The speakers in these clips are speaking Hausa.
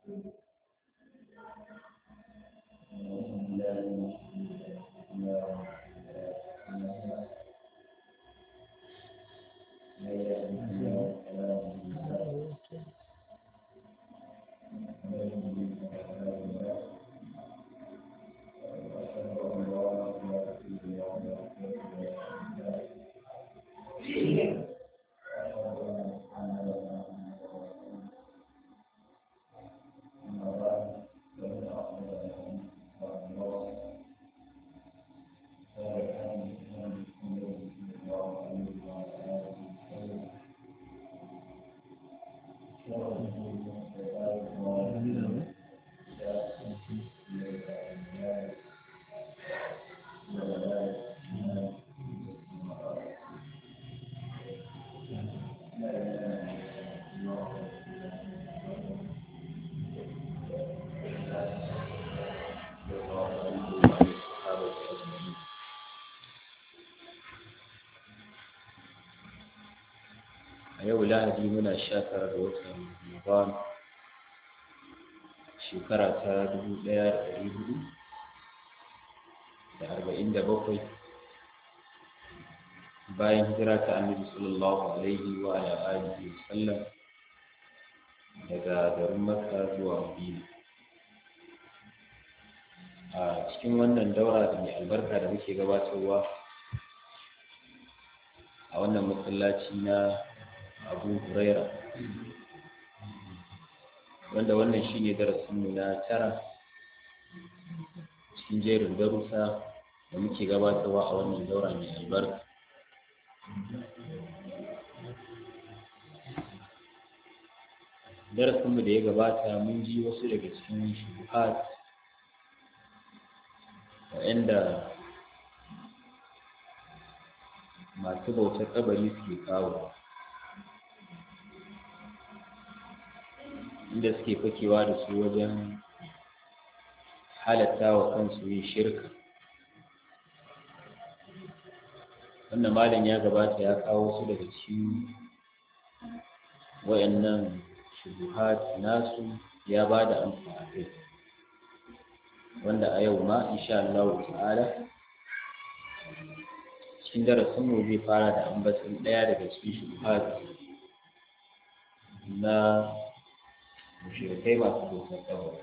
a yau lahadi muna sha tara da watan ramadan shekara ta dubu ɗaya da ɗari hudu da arba'in da bakwai bayan hijira ta annabi sallallahu alaihi wa ala alihi wa sallam daga garin makka zuwa madina a cikin wannan daura da mai albarka da muke gabatarwa a wannan masallaci na abu huraira wanda wannan shine darasinmu na tara cikin jerin darussa da muke gabatarwa a wannan daura mai albarka darasinmu da ya gabata mun ji wasu daga cikin shubuhat waɗanda masu bautar kabari suke kawo inda suke fakewa da su wajen halatta wa kansu yin shirka wannan malam ya gabata ya kawo su daga cikin wayannan shubuhat nasu ya ba da amsa a kai wanda a yau ma insha Allah ta'ala cikin darasin mu zai fara da ambaton ɗaya daga cikin shubuhat na mushrikai masu bautar kabari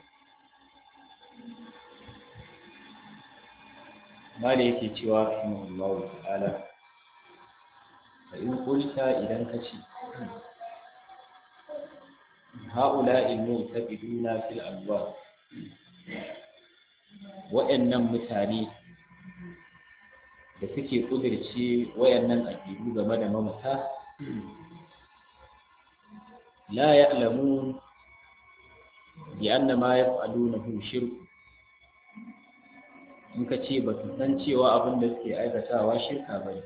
mala yake cewa rahimahullahu ta'ala fa in qulta idan ka ce ha'ula'i mu'taqiduna fil abwab wa'annan mutane da suke kudirce wayannan aƙidu game da mamata la ya'lamun bi anna ma yaf'alunahu shirk in ka ce ba su san cewa abin da suke aikatawa shirka ba ne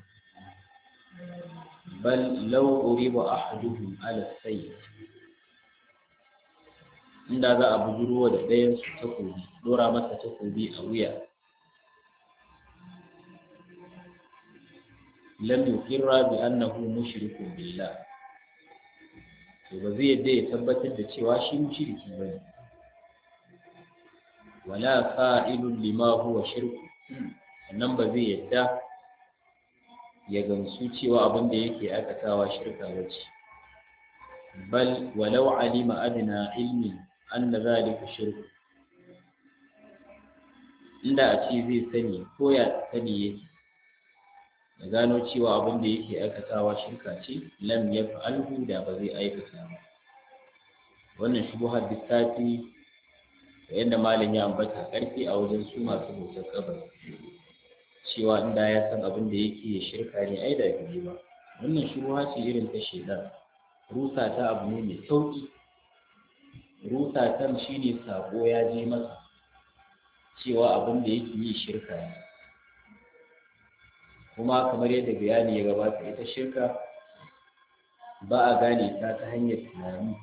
bal law uriba ahaduhum ala sayyid inda za a bujuro da ɗayan su takobi dora masa takobi a wuya lam yuqirra bi annahu mushrikun billah to ba zai yadda ya tabbatar da cewa shi mushriki bane wala fa'ilun lima huwa shirku sannan ba zai yadda ya gamsu cewa abin da yake aikatawa shirka ba ce bal walau alima adna ilmin anna zalika shirku inda a ce zai sani ko ya sani yake da gano cewa abin da yake aikatawa shirka ce lam yaf'alhu da ba zai aikata ba wannan shubuhar lissafi da yadda malam ya ambata karfi a wajen su masu bautar kabari cewa inda ya san abin da yake shirka ne ai da biyu ba wannan shubuha ce irin ta shedan rusa ta abu ne mai sauki rusa ta shine sako ya je masa cewa abin da yake yi shirka ne kuma kamar yadda bayani ya gabata ita shirka ba a gane ta ta hanyar tunani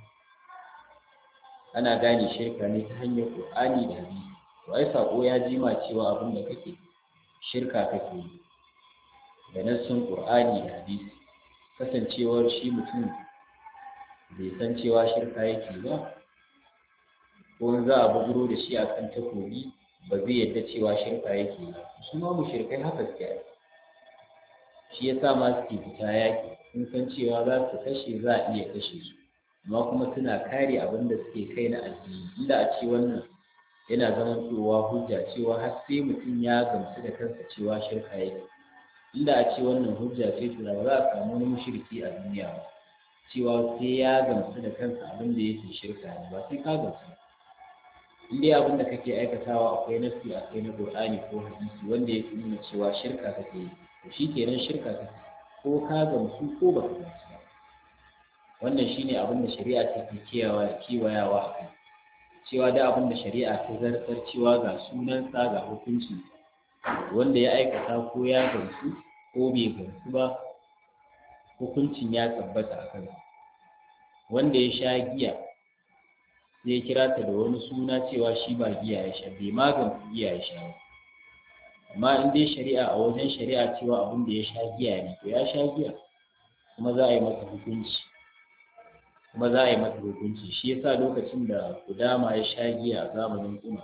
ana gane shirka ne ta hanyar ƙur'ani da hadisi to ai sako ya jima cewa abin da kake shirka kake yi da nassin ƙur'ani da hadisi kasancewar shi mutum bai san cewa shirka yake ba ko in za a buguro da shi akan takobi ba zai yadda cewa shirka yake yi su ma mushrikai haka suke yi shi ya sa ma suke fita yaki sun san cewa za su kashe za a iya kashe su amma kuma suna kare abin da suke kai na addini inda a ce wannan yana zamantowa hujja cewa har sai mutum ya gamsu da kansa cewa shirka yake inda a ce wannan hujja ce to ba za a samu wani mushriki a duniya ba cewa sai ya gamsu da kansa abin da yake shirka ne ba sai ka gamsu in dai abin da kake aikatawa akwai nasi akwai na qur'ani ko hadisi wanda ya nuna cewa shirka kake yi to shi kenan shirka kake ko ka gamsu ko ba ka gamsu ba wannan shine abin da shari'a take kewayawa a kai cewa da abin da shari'a ta zartar cewa ga sunansa ga hukunci wanda ya aikata ko ya gamsu ko bai gamsu ba hukuncin ya tabbata a kansa wanda ya sha giya sai ya kira ta da wani suna cewa shi ba giya ya sha bai ma gamsu giya ya sha ba amma in dai shari'a a wajen shari'a cewa abin da ya sha giya ne to ya sha giya kuma za a yi masa hukunci kuma za a yi masa hukunci shi yasa lokacin da kudama ya sha giya a zamanin umar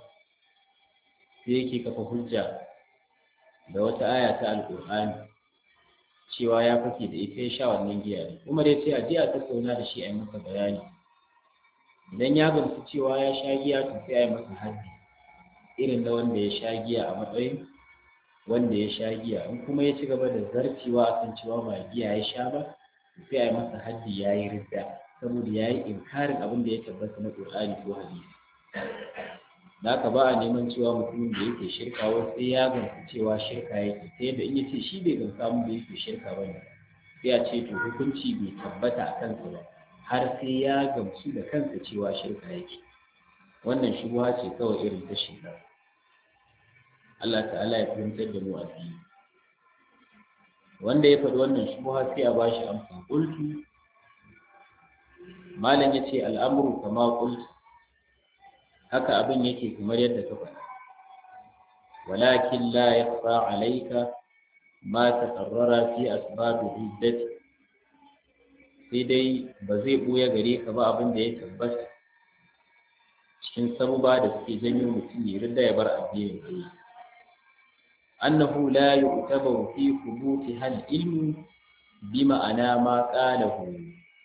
sai yake kafa hujja da wata aya ta alƙur'ani cewa ya fake da ita ya sha wannan giya ne umar ya ce a je a tattauna da shi a yi masa bayani idan ya gamsu cewa ya sha giya to sai a yi masa haddi irin na wanda ya sha giya a matsayin wanda ya sha giya in kuma ya ci gaba da zarcewa akan cewa ba giya ya sha ba sai a yi masa haddi ya yi ridda saboda ya yi inkarin abin da ya tabbata na ƙur'ani ko hadisi da haka ba a neman cewa mutumin da yake shirka wai sai ya gamsu cewa shirka yake sai da in ya ce shi bai gamsa mun da yake shirka ba ne sai a ce to hukunci bai tabbata a kansa ba har sai ya gamsu da kansa cewa shirka yake wannan shubuha ce kawai irin ta shekara Allah ta'ala ya fahimtar da mu addini wanda ya faɗi wannan shubuha sai a bashi amsa qultu malam yace al'amru kama qultu haka abin yake kamar yadda ka faɗa walakin la yakhfa alayka ma taqarrara fi asbab hiddati sai dai ba zai buya gare ka ba abin da ya tabbata cikin sabuba da suke janyo mutum ya rinda ya bar addinin Allah annahu la yu'tabaru fi thubuti hal ilmu bi ma'ana ma qalahu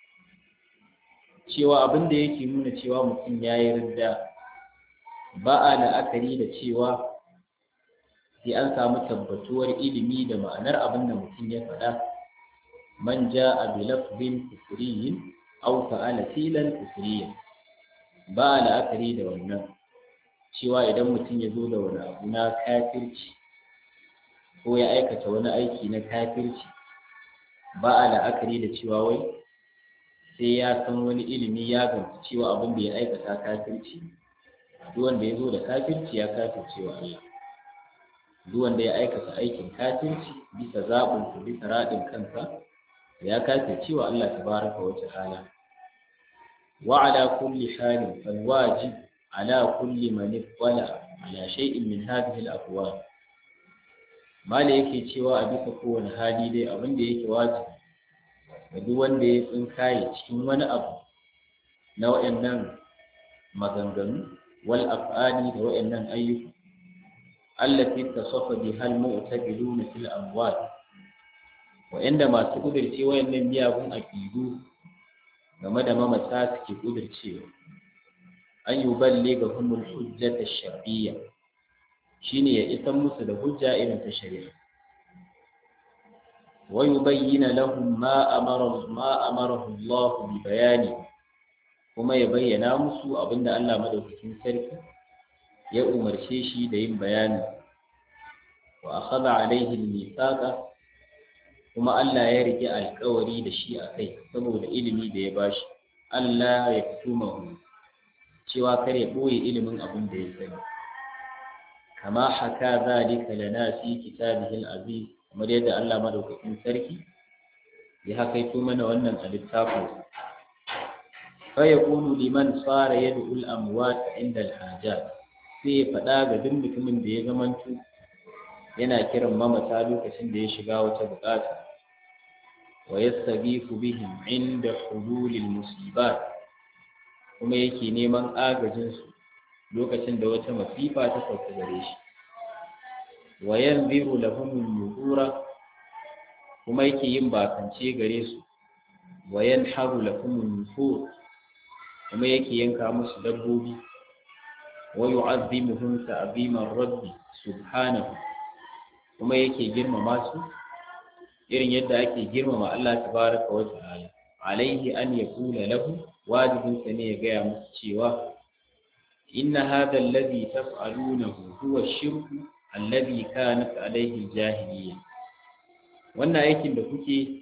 cewa abin da yake nuna cewa mutum ya yi ridda ba a la'akari da cewa sai an samu tabbatuwar ilimi da ma'anar abin da mutum ya faɗa man ja a bilafzin kufuriyin au fa'ala filan kufuriyin ba a la'akari da wannan cewa idan mutum ya zo da wani abu na kafirci ko ya aikata wani aiki na kafirci ba a la'akari da cewa wai sai ya san wani ilimi ya gamsu cewa abin da ya aikata kafirci duk wanda ya zo da kafirci ya kafirce wa Allah duk wanda ya aikata aikin kafirci bisa zaɓin sa bisa raɗin kansa ya kafirce wa Allah tabaraka wa ta'ala wa ala kulli halin fal wajib ala kulli man ittala ala shay'in min hadhihi al aqwal mala yake cewa a bisa kowane hali dai abin da yake wajibi ga duk wanda ya tsinkaye cikin wani abu na waɗannan maganganu wal af'ali da waɗannan ayyuka allati tasafa biha al mu'taqiduna fil amwal wa'anda masu kudirce wayannan miyagun aqidu game da mamata suke kudircewa an yuballigha humul hujjata shar'iyya shine ya isan musu da hujja irin ta shari'a ويبين لهم ما أمر ما أمره الله ببيانه kuma ya bayyana musu abinda Allah madaukakin sarki ya umarce shi da yin bayani wa akhadha alaihi al-mithaqa kuma Allah ya rike alƙawari da shi a kai saboda ilimi da ya bashi Allah ya tumahu cewa kar ya boye ilimin abin da ya sani kama haka zalika lana fi kitabihi al-aziz kamar yadda Allah madaukakin sarki ya hakaito mana wannan a littafin fa yaqulu liman sara yad'u al-amwat inda al-hajat sai ya faɗa ga duk mutumin da ya zamanto yana kiran mamata lokacin da ya shiga wata bukata wa yastagifu bihim inda hululil musibat kuma yake neman agajin su lokacin da wata masifa ta sauka gare shi wa yanziru lahum nuzura kuma yake yin bakance gare su wa yanharu lahum nufur kuma yake yanka musu dabbobi wa yu'azzimuhum ta'ziman rabbi subhanahu kuma yake girmama su irin yadda ake girmama Allah tabaraka wa ta'ala alaihi an yaqula lahu wajibin sa ne ya gaya musu cewa inna hadha alladhi taf'alunahu huwa ash-shirku alladhi kanat alaihi jahiliyya wannan aikin da kuke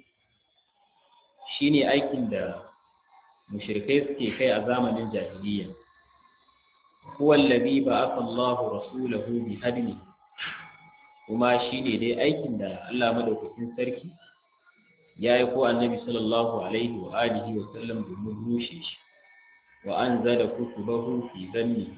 shine aikin da mushrikai suke kai a zamanin jahiliyya huwa alladhi ba'atha Allahu rasulahu bi hadni kuma shine dai aikin da Allah madaukakin sarki ya yi ko annabi sallallahu alaihi wa alihi wa sallam domin rushe shi wa anzala kutubahu fi zanni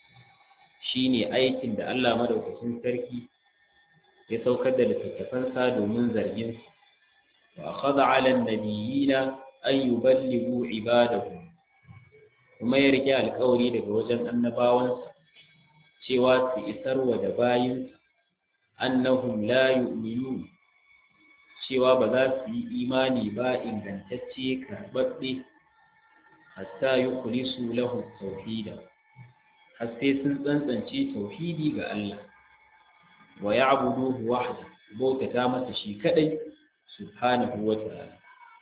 shine aikin da Allah madaukakin sarki ya saukar da littattafansa domin zargin su wa akhadha ala an-nabiyina an yuballighu ibadahu kuma ya rike alƙawari daga wajen annabawansa cewa su isarwa da bayinsa annahum la yu'minun cewa ba za su yi imani ba ingantacce karɓaɓɓe hatta yukhlisu lahu tauhida har sai sun tsantsance tauhidi ga Allah wa ya'buduhu wahda bautata masa shi kadai subhanahu wa ta'ala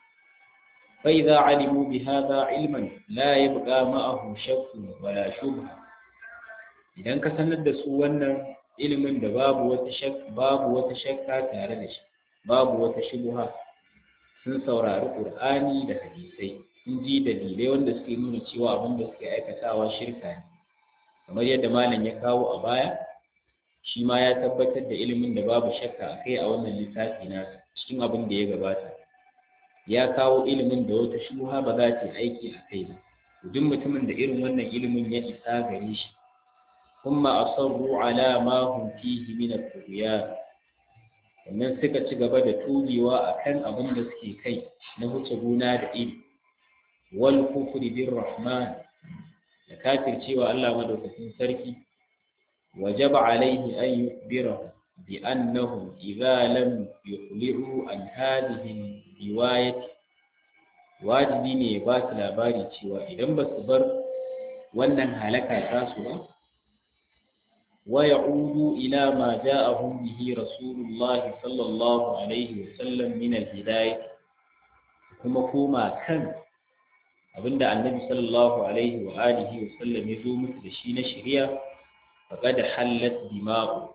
fa idza alimu bi hadha ilman la yabqa ma'ahu shakkun wala shubha idan ka sanar da su wannan ilimin da babu wata shakka babu wata shakka tare da shi babu wata shubha sun saurari qur'ani da hadisai sun ji dalilai wanda suke nuna cewa abin da suke aikatawa shirka ne kamar yadda malam ya kawo a baya shi ma ya tabbatar da ilimin da babu shakka a kai a wannan littafi na cikin abin da ya gabata ya kawo ilimin da wata shubha ba za ta aiki a kai ba duk mutumin da irin wannan ilimin ya isa gare shi kuma asarru ala ma hum fihi min at-tughyan sannan suka ci gaba da tubewa akan abin da suke kai na wuce gona da iri wal kufri bir rahman da kafircewa Allah madaukakin sarki wajaba alaihi an yukhbirahu bi annahum idza lam yukhli'u an hadhihi riwayati wajibi ne ya ba su labari cewa idan ba su bar wannan halaka ta su ba wa ya'udu ila ma ja'ahum bihi rasulullah sallallahu alaihi wa sallam min al-hidayah kuma koma kan abinda annabi sallallahu alaihi wa alihi wa sallam ya zo musu da shi na shari'a faqad hallat dima'u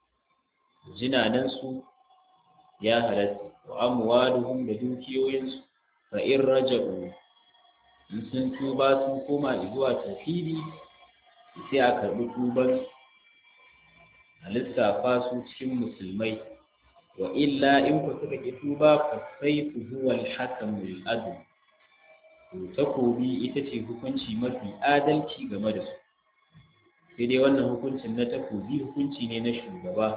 jinanan su ya halatta wa amwaluhum da dukiyoyinsu fa in raja'u in sun tuba sun koma zuwa tauhidi sai a karbi tuban a lissafa su cikin musulmai wa illa in ku suka ki tuba fa sayfu huwa al-hakamul adl to takobi ita ce hukunci mafi adalci game da su sai dai wannan hukuncin na takobi hukunci ne na shugaba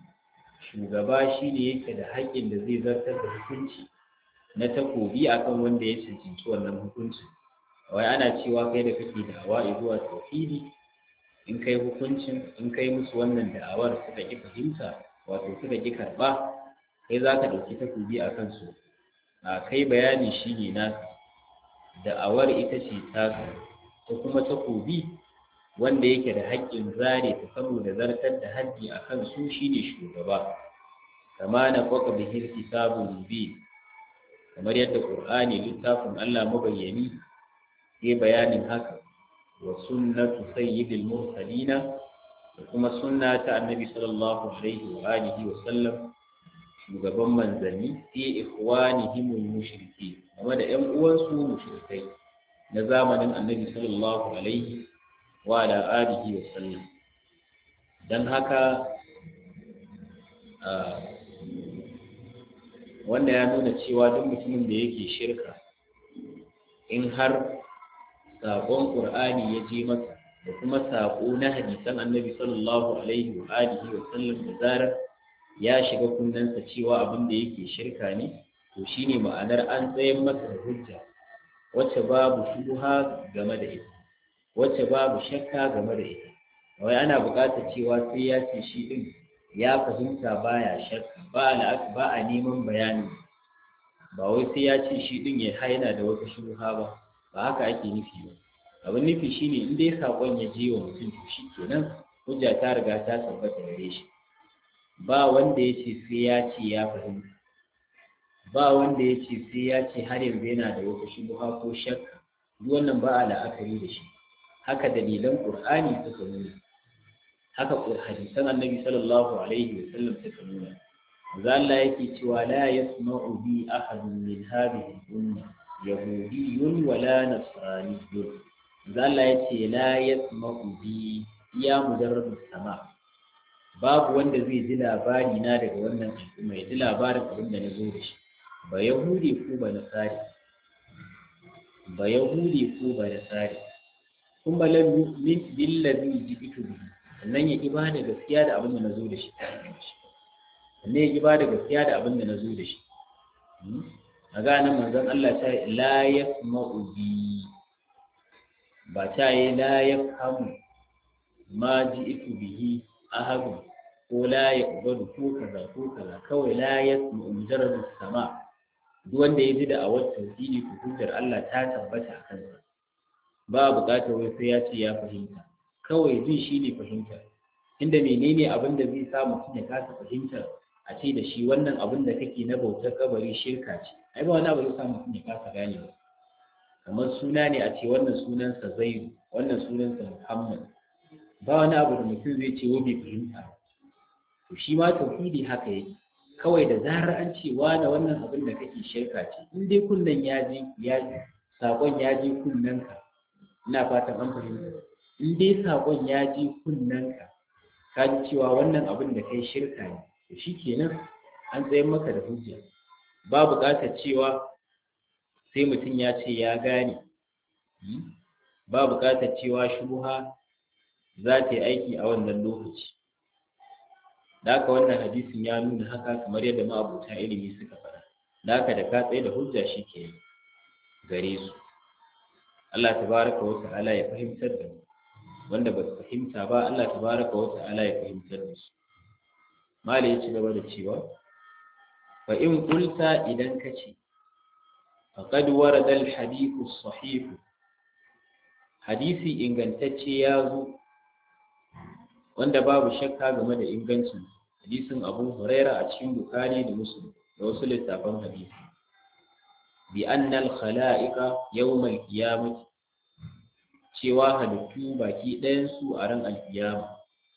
shugaba shine yake da haƙƙin da zai zartar da hukunci na takobi akan wanda ya cancanci wannan hukunci wai ana cewa kai da kake da'awa zuwa tauhidi in kai hukuncin in kai musu wannan da'awar suka ki fahimta wato suka ki karba kai za ka ɗauki takobi a kansu a kai bayani shine naka da'awar ita ce taka ta kuma takobi wanda yake da haƙƙin zare ta saboda zartar da haddi a kan su shine shugaba kama na kwaka bihir kitabun mubin kamar yadda ƙur'ani littafin Allah mabayyani ya bayanin haka wa sunnatu sayyidil mursalina da kuma sunna ta annabi sallallahu alaihi wa alihi wa sallam shugaban manzanni fi ikhwanihim mushriki game da ƴan uwansu mushrikai na zamanin annabi sallallahu alaihi wa ala alihi wa sallam dan haka wanda ya nuna cewa duk mutumin da yake shirka in har saƙon ƙur'ani ya je masa da kuma saƙo na hadisan annabi sallallahu alaihi wa alihi wa sallam da zarar ya shiga kunnensa cewa abin da yake shirka ne to shine ma'anar an tsayin masa da hujja wacce babu shubha game da ita wacce babu shakka game da ita wai ana buƙatar cewa sai ya ce shi din ya fahimta baya shakka ba a ba a neman bayani ba wai sai ya ce shi din ya haina da wata shubha ba ba haka ake nufi ba abin nufi shine in dai sakon ya je wa mutum to shi kenan hujja ta riga ta tabbata gare shi ba wanda ya ce sai ya ce ya fahimta ba wanda ya ce sai ya ce har yanzu yana da wata shubha ko shakka duk wannan ba a la'akari da shi haka dalilan qur'ani suka nuna haka hadisan annabi sallallahu alaihi wa sallam suka nuna manzo Allah yake cewa la yasma'u bi ahadun min hadhihi al-umma yahudiyyun wala nasraniyyun manzo Allah yace la yasma'u bi ya mujarrad sama babu wanda zai ji labari na daga wannan al'umma ya ji labarin abin da na zo da shi ba yahudi ko ba nasari ba yahudi ko ba nasari kun ba lam yu'min billazi jibitu bihi sannan ya ki bada gaskiya da abin da na zo da shi sannan ya ki bada gaskiya da abin da na zo da shi a ganin manzon Allah ta yi la yasma'u bi ba ta yi la yafhamu ma ji'tu bihi ahadu ko la yaqbalu ko kaza ko kaza kawai la yasma'u mujarrad sama duk wanda ya ji da awar tauhidi ko hujjar Allah ta tabbata a kansa ba buƙatar wai sai ya ce ya fahimta kawai jin shi ne fahimta inda menene abin da zai sa mutum ya kasa fahimtar a ce da shi wannan abin da kake na bautar kabari shirka ce ai ba wani abu zai sa mutum ya kasa gane ba kamar suna ne a ce wannan sunansa zaidu wannan sunansa muhammad ba wani abu da mutum zai ce wa bai fahimta to shi ma tauhidi haka yake kawai da zarar an ce wani wannan abin da kake shirka ce in dai kunnen ya ji ya sakon ya ji kunnenka ina fatan an fahimta in dai sakon ya ji kunnenka ka ji cewa wannan abin da kai shirka ne to shikenan an tsayar maka da hujja ba buƙatar cewa sai mutum ya ce ya gane ba buƙatar cewa shubuha za ta yi aiki a wannan lokaci da haka wannan hadisin ya nuna haka kamar yadda ma'abuta ilimi suka faɗa da haka da ka tsaye da hujja shi ke gare su Allah tabaraka wa ta'ala ya fahimtar da mu wanda ba su fahimta ba Allah tabaraka wa ta'ala ya fahimtar da su mali ya ci gaba da cewa fa in qulta idan ka ce faqad warada al hadithu sahih hadisi ingantacce ya zo wanda babu shakka game da ingancin hadisin abu huraira a cikin bukari da muslim da wasu littafan hadisi bi annal khala'iqa yawmal qiyamati cewa halittu baki ɗayan su a ran alkiyama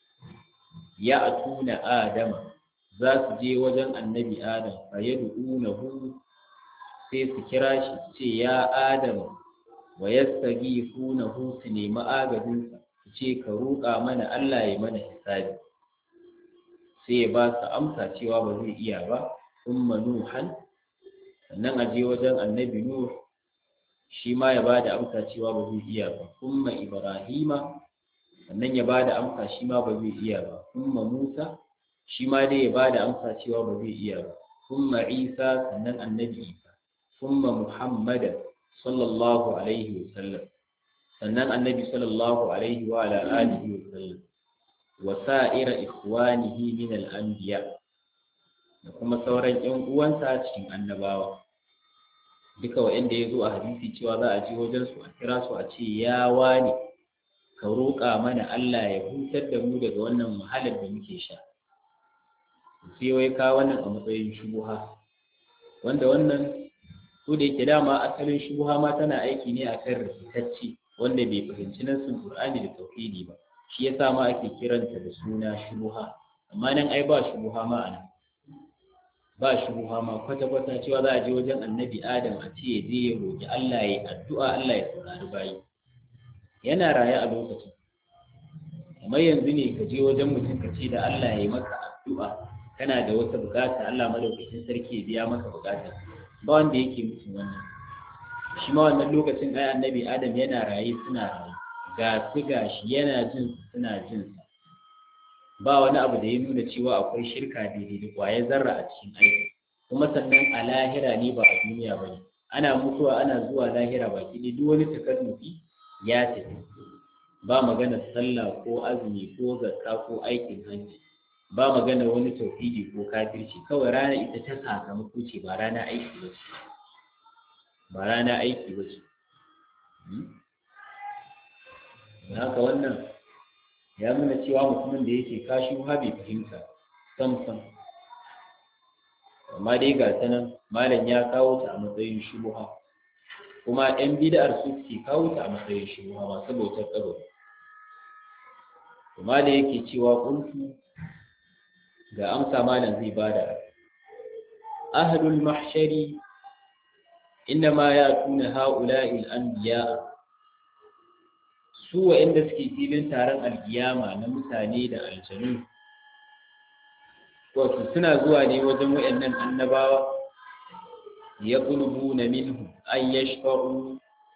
ya atuna adama za su je wajen annabi adam fa yad'unahu sai su kira shi ce ya adam wa yastaghithunahu su nemi agajinsa su ce ka roƙa mana Allah ya mana hisabi sai ya ba su amsa cewa ba zai iya ba umma nuhan sannan a je wajen annabi nuh shi ma ya ba da amsa cewa ba zai iya ba umma ibrahima sannan ya ba da amsa shi ma ba zai iya ba umma musa shi ma dai ya ba da amsa cewa ba zai iya ba umma isa sannan annabi isa umma muhammadan sallallahu alaihi wa sallam sannan annabi sallallahu alaihi wa ala alihi wa sallam wa sa'ira ikhwanihi min al-anbiya da kuma sauran ƴan uwansa cikin annabawa duka wa'anda ya zo a hadisi cewa za a je wajen su a kira su a ce ya wani ka roƙa mana Allah ya hutar da mu daga wannan wahalar da muke sha sai wai ka wannan a matsayin shubuha wanda wannan ko da yake dama asalin shubuha ma tana aiki ne akan rikitacce wanda bai fahimci nassin Qur'ani da tauhidi ba shi yasa ma ake kiranta da suna shubuha amma nan ai ba shubuha ma anan ba shubuha ma kwata kwata cewa za a je wajen annabi Adam a ce ya je ya roki Allah ya addu'a Allah ya saurari bayi yana raye a lokacin amma yanzu ne ka je wajen mutum ka ce da Allah ya yi maka addu'a kana da wata bukata Allah madaukakin sarki ya biya maka bukata ba wanda yake mutum wannan shi ma wannan lokacin ai annabi adam yana raye suna raye ga su gashi yana jin su suna jin sa ba wani abu da ya nuna cewa akwai shirka daidai da kwaye zarra a cikin aiki kuma sannan a lahira ne ba a duniya ba ne ana mutuwa ana zuwa lahira baki ne duk wani takalmufi ya tafi ba magana sallah ko azumi ko zakka ko aikin hajji ba magana wani tauhidi ko kafirci kawai rana ita ta sakamako ce ba rana aiki ba ce ba rana aiki ba ce haka wannan ya nuna cewa mutumin da yake kashi ha bai fahimta sam sam amma dai ga ta nan malam ya kawo ta a matsayin shubuha kuma yan bid'ar su suke kawo ta a matsayin shubuha masu bautar tsaro kuma da yake cewa kuntu ga amsa malam zai bada ahlul mahshari innama yatuna ha'ula'i al-anbiya su wa'inda suke filin taron alkiyama na mutane da aljanu wato suna zuwa ne wajen wa'annan annabawa ya ƙulubu na minhu an yashfa'u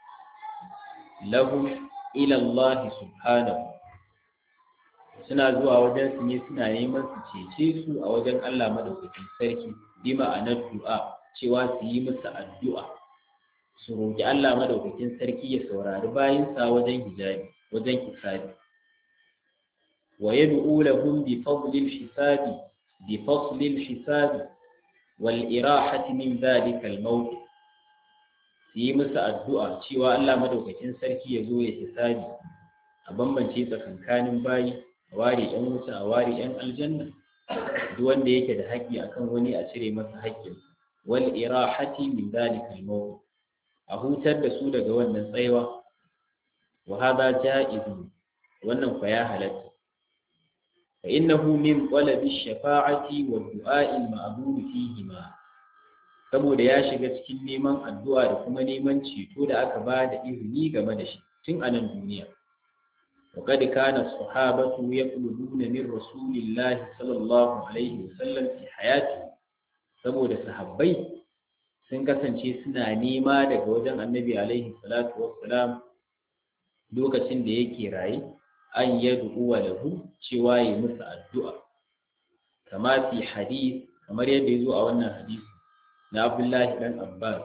lahum ila Allah subhanahu suna zuwa wajen su ne suna neman su cece su a wajen Allah madaukakin sarki bi ma'anar du'a cewa su yi musu addu'a su roƙi Allah madaukakin sarki ya saurari bayinsa wajen hijabi wajen hisabi wa yad'u lahum bi fadlil hisabi bi faslil hisabi wal irahati min dhalika al mawt su yi musu addu'a cewa Allah madaukakin sarki ya zo ya hisabi a bambance tsakankanin bayi a ware yan wuta a ware yan aljanna duk wanda yake da haƙƙi akan wani a cire masa haƙƙinsa wal irahati min dhalika al mawt a hutar da su daga wannan tsaiwa wa hada ja'izu wannan fa ya halatta fa innahu min talabi shafa'ati wa du'a'i al-ma'bud fihi ma saboda ya shiga cikin neman addu'a da kuma neman ceto da aka ba da izini game da shi tun a nan duniya وقد كان الصحابة يطلبون من رسول الله صلى الله عليه وسلم في حياته saboda sahabbai sun kasance suna nema daga wajen annabi alaihi salatu wassalam lokacin da yake raye an yad'u wa lahu cewa yi musu addu'a kama fi hadith kamar yadda ya zo a wannan hadisi na Abdullahi dan Abbas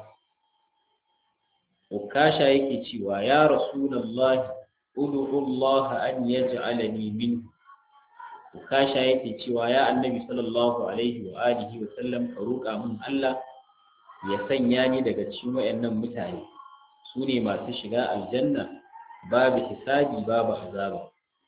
Ukasha yake cewa ya Rasulullahi ud'u Allah an yaj'alani minhu Ukasha yake cewa ya Annabi sallallahu alaihi wa alihi wa sallam ka roƙa min Allah ya sanya ni daga cikin wayannan mutane su ne masu shiga aljanna babu hisabi babu azaba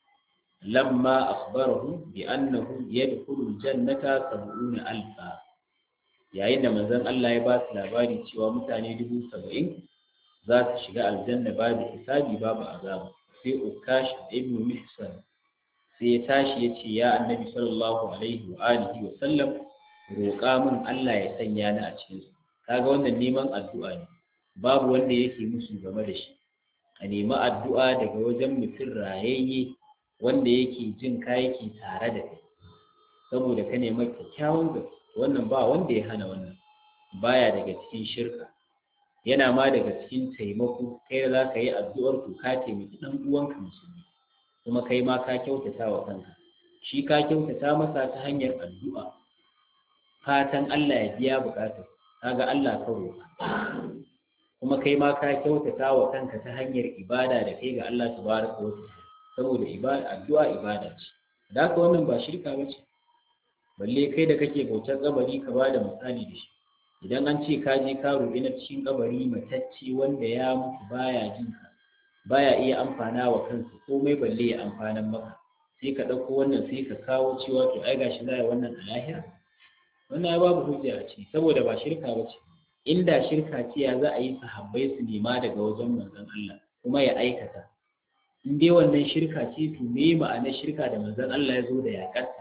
lamma akhbarahu bi annahu yadkhulu aljannata sab'una alfa yayin da manzon Allah ya ba su labari cewa mutane dubu saba'in za su shiga aljanna babu hisabi babu azaba sai ukash ibn mihsan sai ya tashi ya ce ya annabi sallallahu alaihi wa alihi wa sallam roƙa min Allah ya sanya ni a cikin su kaga wannan neman addu'a ne babu wanda yake musu game da shi a nemi addu'a daga wajen mutum rayayye wanda yake jin ka yake tare da kai saboda ka nema kyakkyawan gaske wannan ba wanda ya hana wannan baya daga cikin shirka yana ma daga cikin taimako kai da za ka yi addu'ar ku ka taimaki ɗan uwanka musulmi kuma kai ma ka kyautata wa kanka shi ka kyautata masa ta hanyar addu'a fatan Allah ya biya buƙatar kaga Allah ka roƙa kuma kai ma ka kyautata wa kanka ta hanyar ibada da kai ga Allah tabaraka wa ta'ala saboda ibada addu'a ibada ce da haka wannan ba shirka ba ce balle kai da kake bautar kabari ka bada misali da shi idan an ce ka je ka roƙi na cikin kabari matacce wanda ya mutu baya jin ka baya iya amfana wa kansa komai balle ya amfanan maka sai ka ɗauko wannan sai ka kawo cewa to ai gashi za a yi wannan a lahira wannan ya babu hujja a ciki saboda ba shirka ba ce inda shirka ce ya za a yi sahabbai su nema daga wajen manzon Allah kuma ya aikata in dai wannan shirka ce to me ma'anar shirka da manzon Allah ya zo da yakarta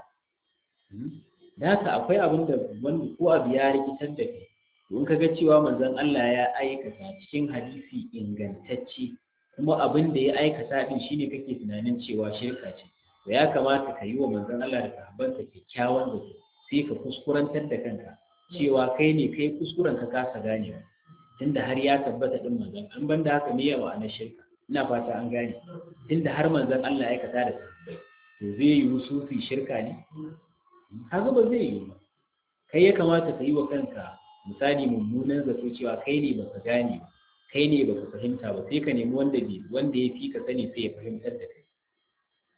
da haka akwai abin da wanda ko abu ya rikitar da kai to in kaga cewa manzon Allah ya aikata cikin hadisi ingantacce kuma abin da ya aikata din shine kake tunanin cewa shirka ce to ya kamata ka yi wa manzon Allah da sahabbansa kyakkyawan da sai ka kuskurantar da kanka cewa kai ne kai kuskuren ka kasa ganewa tunda har ya tabbata din manzon an banda haka ne yawa na shirka ina fata an gane tunda har manzon Allah ya aikata da sahabbai to zai yi sufi shirka ne kaga ba zai yi ba kai ya kamata ka yi wa kanka misali mummunan zato cewa kai ne baka gane ba kai ne baka fahimta ba sai ka nemi wanda bai wanda ya fi ka sani sai ya fahimtar da kai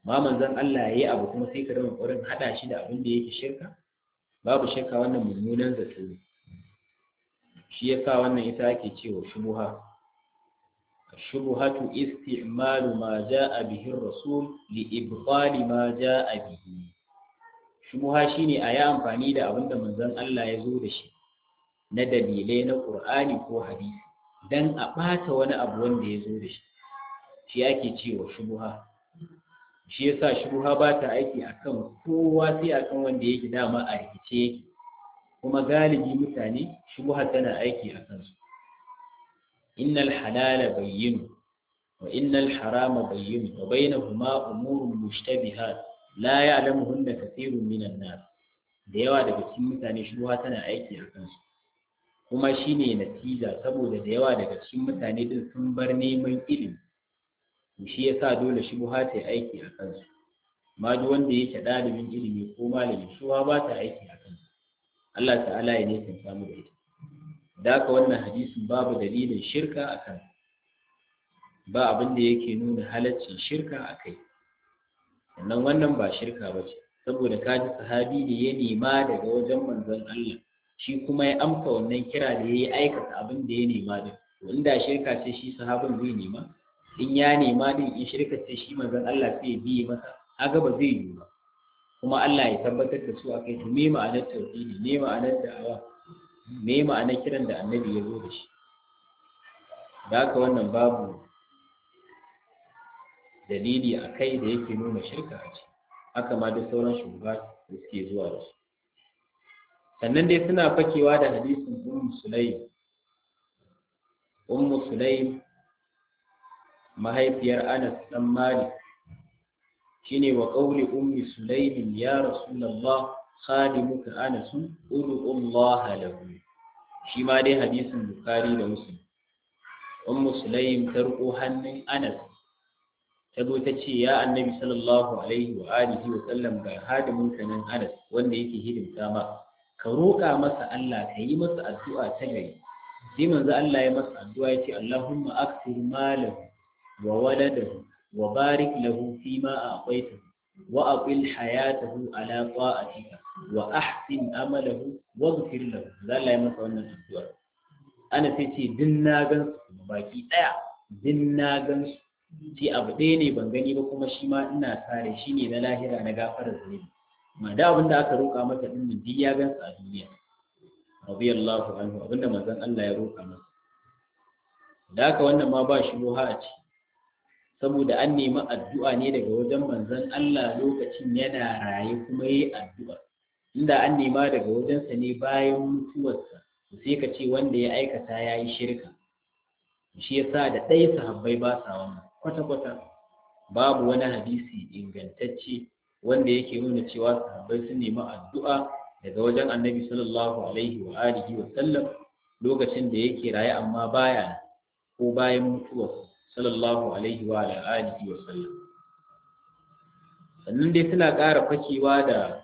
ma manzon Allah yayi abu kuma sai ka rinka ƙoƙarin hada shi da abin da yake shirka babu shakka wannan mummunan zato ne shi yasa wannan ita ake cewa shubuha الشبهة استعمال ما جاء به الرسول لإبطال ما جاء به شبهة shine a yi amfani da abin da manzon Allah ya zo da shi na dalilai na Qur'ani ko hadisi dan a ɓata wani abu wanda ya zo da shi shi ake cewa shubuha shi yasa shubuha ba ta aiki akan kowa sai akan wanda yake dama a rikice yake kuma galibi mutane shubuha tana aiki a kansu إن الحلال بين وإن الحرام بين وبينهما أمور مشتبهات لا يعلمهن كثير من الناس da yawa daga cikin mutane shubuha tana aiki a kansu kuma shine natija saboda da yawa daga cikin mutane din sun bar neman ilimi shi yasa dole shubuha ta aiki a kansu ma duk wanda yake ɗalibin ilimi ko malami shubuha ba ta aiki a kansu Allah ta'ala ya ne samu da ita da haka wannan hadisin babu dalilin shirka a kan ba abin da yake nuna halaccin shirka a kai sannan wannan ba shirka ba ce saboda kaji sahabi ne ya nema daga wajen manzon Allah shi kuma ya amsa wannan kira da ya yi aikata abin da ya nema din to inda shirka ce shi sahabin zai nema in ya nema din in shirka ce shi manzon Allah sai ya biye masa haka ba zai yi ba kuma Allah ya tabbatar da su akai to me ma'anar tauhidi me ma'anar da'awa me ma'anar kiran da annabi ya zo da shi da haka wannan babu dalili a kai da yake nuna shirka a ce haka ma duk sauran shugaba da suke zuwa da su sannan dai suna fakewa da hadisin ummu sulaim ummu sulaim mahaifiyar anas dan malik shine wa qawli ummi sulaim ya rasulullah khadimuka anas ud'u allah lahu shi ma dai hadisin bukhari da muslim ummu sulaim ta riko hannun anas ta zo ta ce ya annabi sallallahu alaihi wa alihi wa sallam ga hadimin ka nan anas wanda yake hidimta ma ka roƙa masa Allah ka yi masa addu'a ta gari sai manzo Allah ya masa addu'a ya ce Allahumma akthir malahu wa waladahu wa barik lahu fi ma a'taitahu wa aqil hayatahu ala ta'atika wa ahsin amalahu waghfir lahu Allah ya masa wannan addu'a ana sai ce din na gan su baki daya din na gan su ce abu ɗaya ne ban gani ba kuma shi ma ina sare shi ne na lahira na gafarar zunubi ma da abin da aka roƙa masa din nan duk ya gan su a duniya radiyallahu anhu abinda manzon Allah ya roƙa masa da haka wannan ma ba shi roha a ci saboda an nemi addu'a ne daga wajen manzon Allah lokacin yana raye kuma yayi addu'a inda an nema daga wajensa ne bayan mutuwarsa sai ka ce wanda ya aikata ya yi shirka shi yasa da ɗaya sahabbai ba sa wannan kwata-kwata babu wani hadisi ingantacce wanda yake nuna cewa sahabbai sun nemi addu'a daga wajen annabi sallallahu alaihi wa alihi wa sallam lokacin da yake raye amma baya ko bayan mutuwarsa sallallahu alaihi wa alihi wa sallam sannan dai suna ƙara fakewa da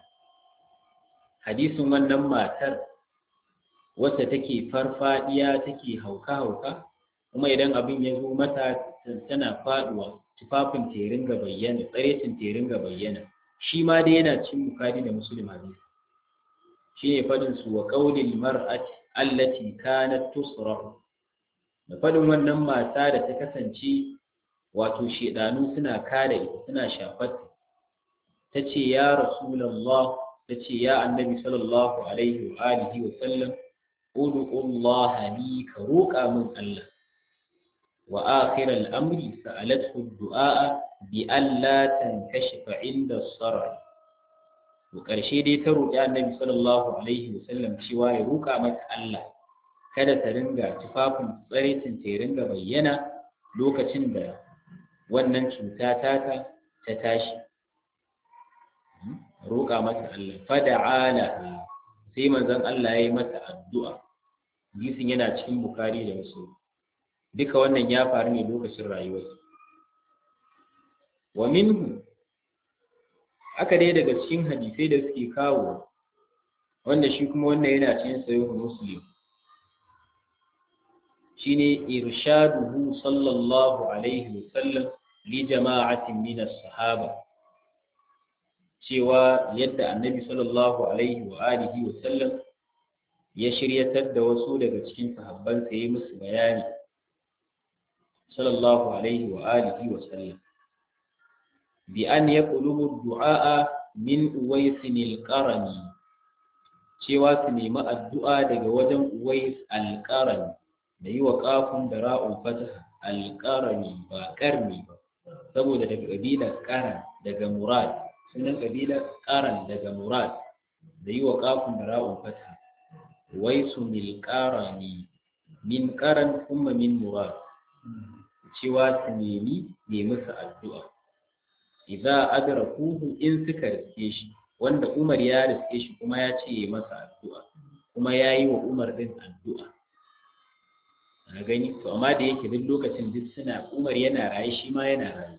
hadisin wannan matar wacce take farfadiya take hauka-hauka kuma idan abin ya zo mata tana faduwa tufafin ta ringa bayyana tsarecin ta ringa bayyana shi ma dai yana cin bukari da muslim hadisi shi ne fadin su wa qaulil mar'ati allati kanat tusra da fadin wannan mata da ta kasance wato shedanu suna kare ita suna shafar ta ce ya rasulullah ta ce ya annabi sallallahu alaihi wa alihi wa sallam ud'u Allah li ka roƙa min Allah وآخر الأمر سألته الدعاء بأن لا تنكشف عند الصرع وقرشي دي تروق يا النبي صلى الله عليه وسلم cewa ya roƙa mata Allah kada ta ringa tufafin tsaritin ta ringa bayyana lokacin da wannan cuta taka ta tashi roƙa mata Allah fada'ala sai manzon Allah ya yi mata addu'a hadisin yana cikin Bukhari da Muslim duka wannan ya faru ne lokacin rayuwarsa wa minhu aka dai daga cikin hadisai da suke kawo wanda shi kuma wannan yana cikin sahihu muslim shine irshaduhu sallallahu alaihi wasallam li jama'atin min as-sahaba cewa yadda annabi sallallahu alaihi wa alihi wa sallam ya shiryatar da wasu daga cikin sahabbansa ya yi musu bayani sallallahu alaihi wa alihi wa sallam bi an yaqlubu du'a min uwaisin al-qarani cewa su nemi addu'a daga wajen uwais al-qarani da yi wa kafin da ra'un fataha al-qarani ba karni ba saboda daga kabilar qaran daga murad sunan kabilar qaran daga murad da yi wa kafin da ra'un fataha waisu mil qarani min qaran kuma min murad cewa su nemi ne musu addu'a idza adrakuhu in suka riske shi wanda Umar ya riske shi kuma ya ce masa addu'a kuma ya yi wa Umar din addu'a na gani to amma da yake duk lokacin duk suna Umar yana raye shi ma yana raye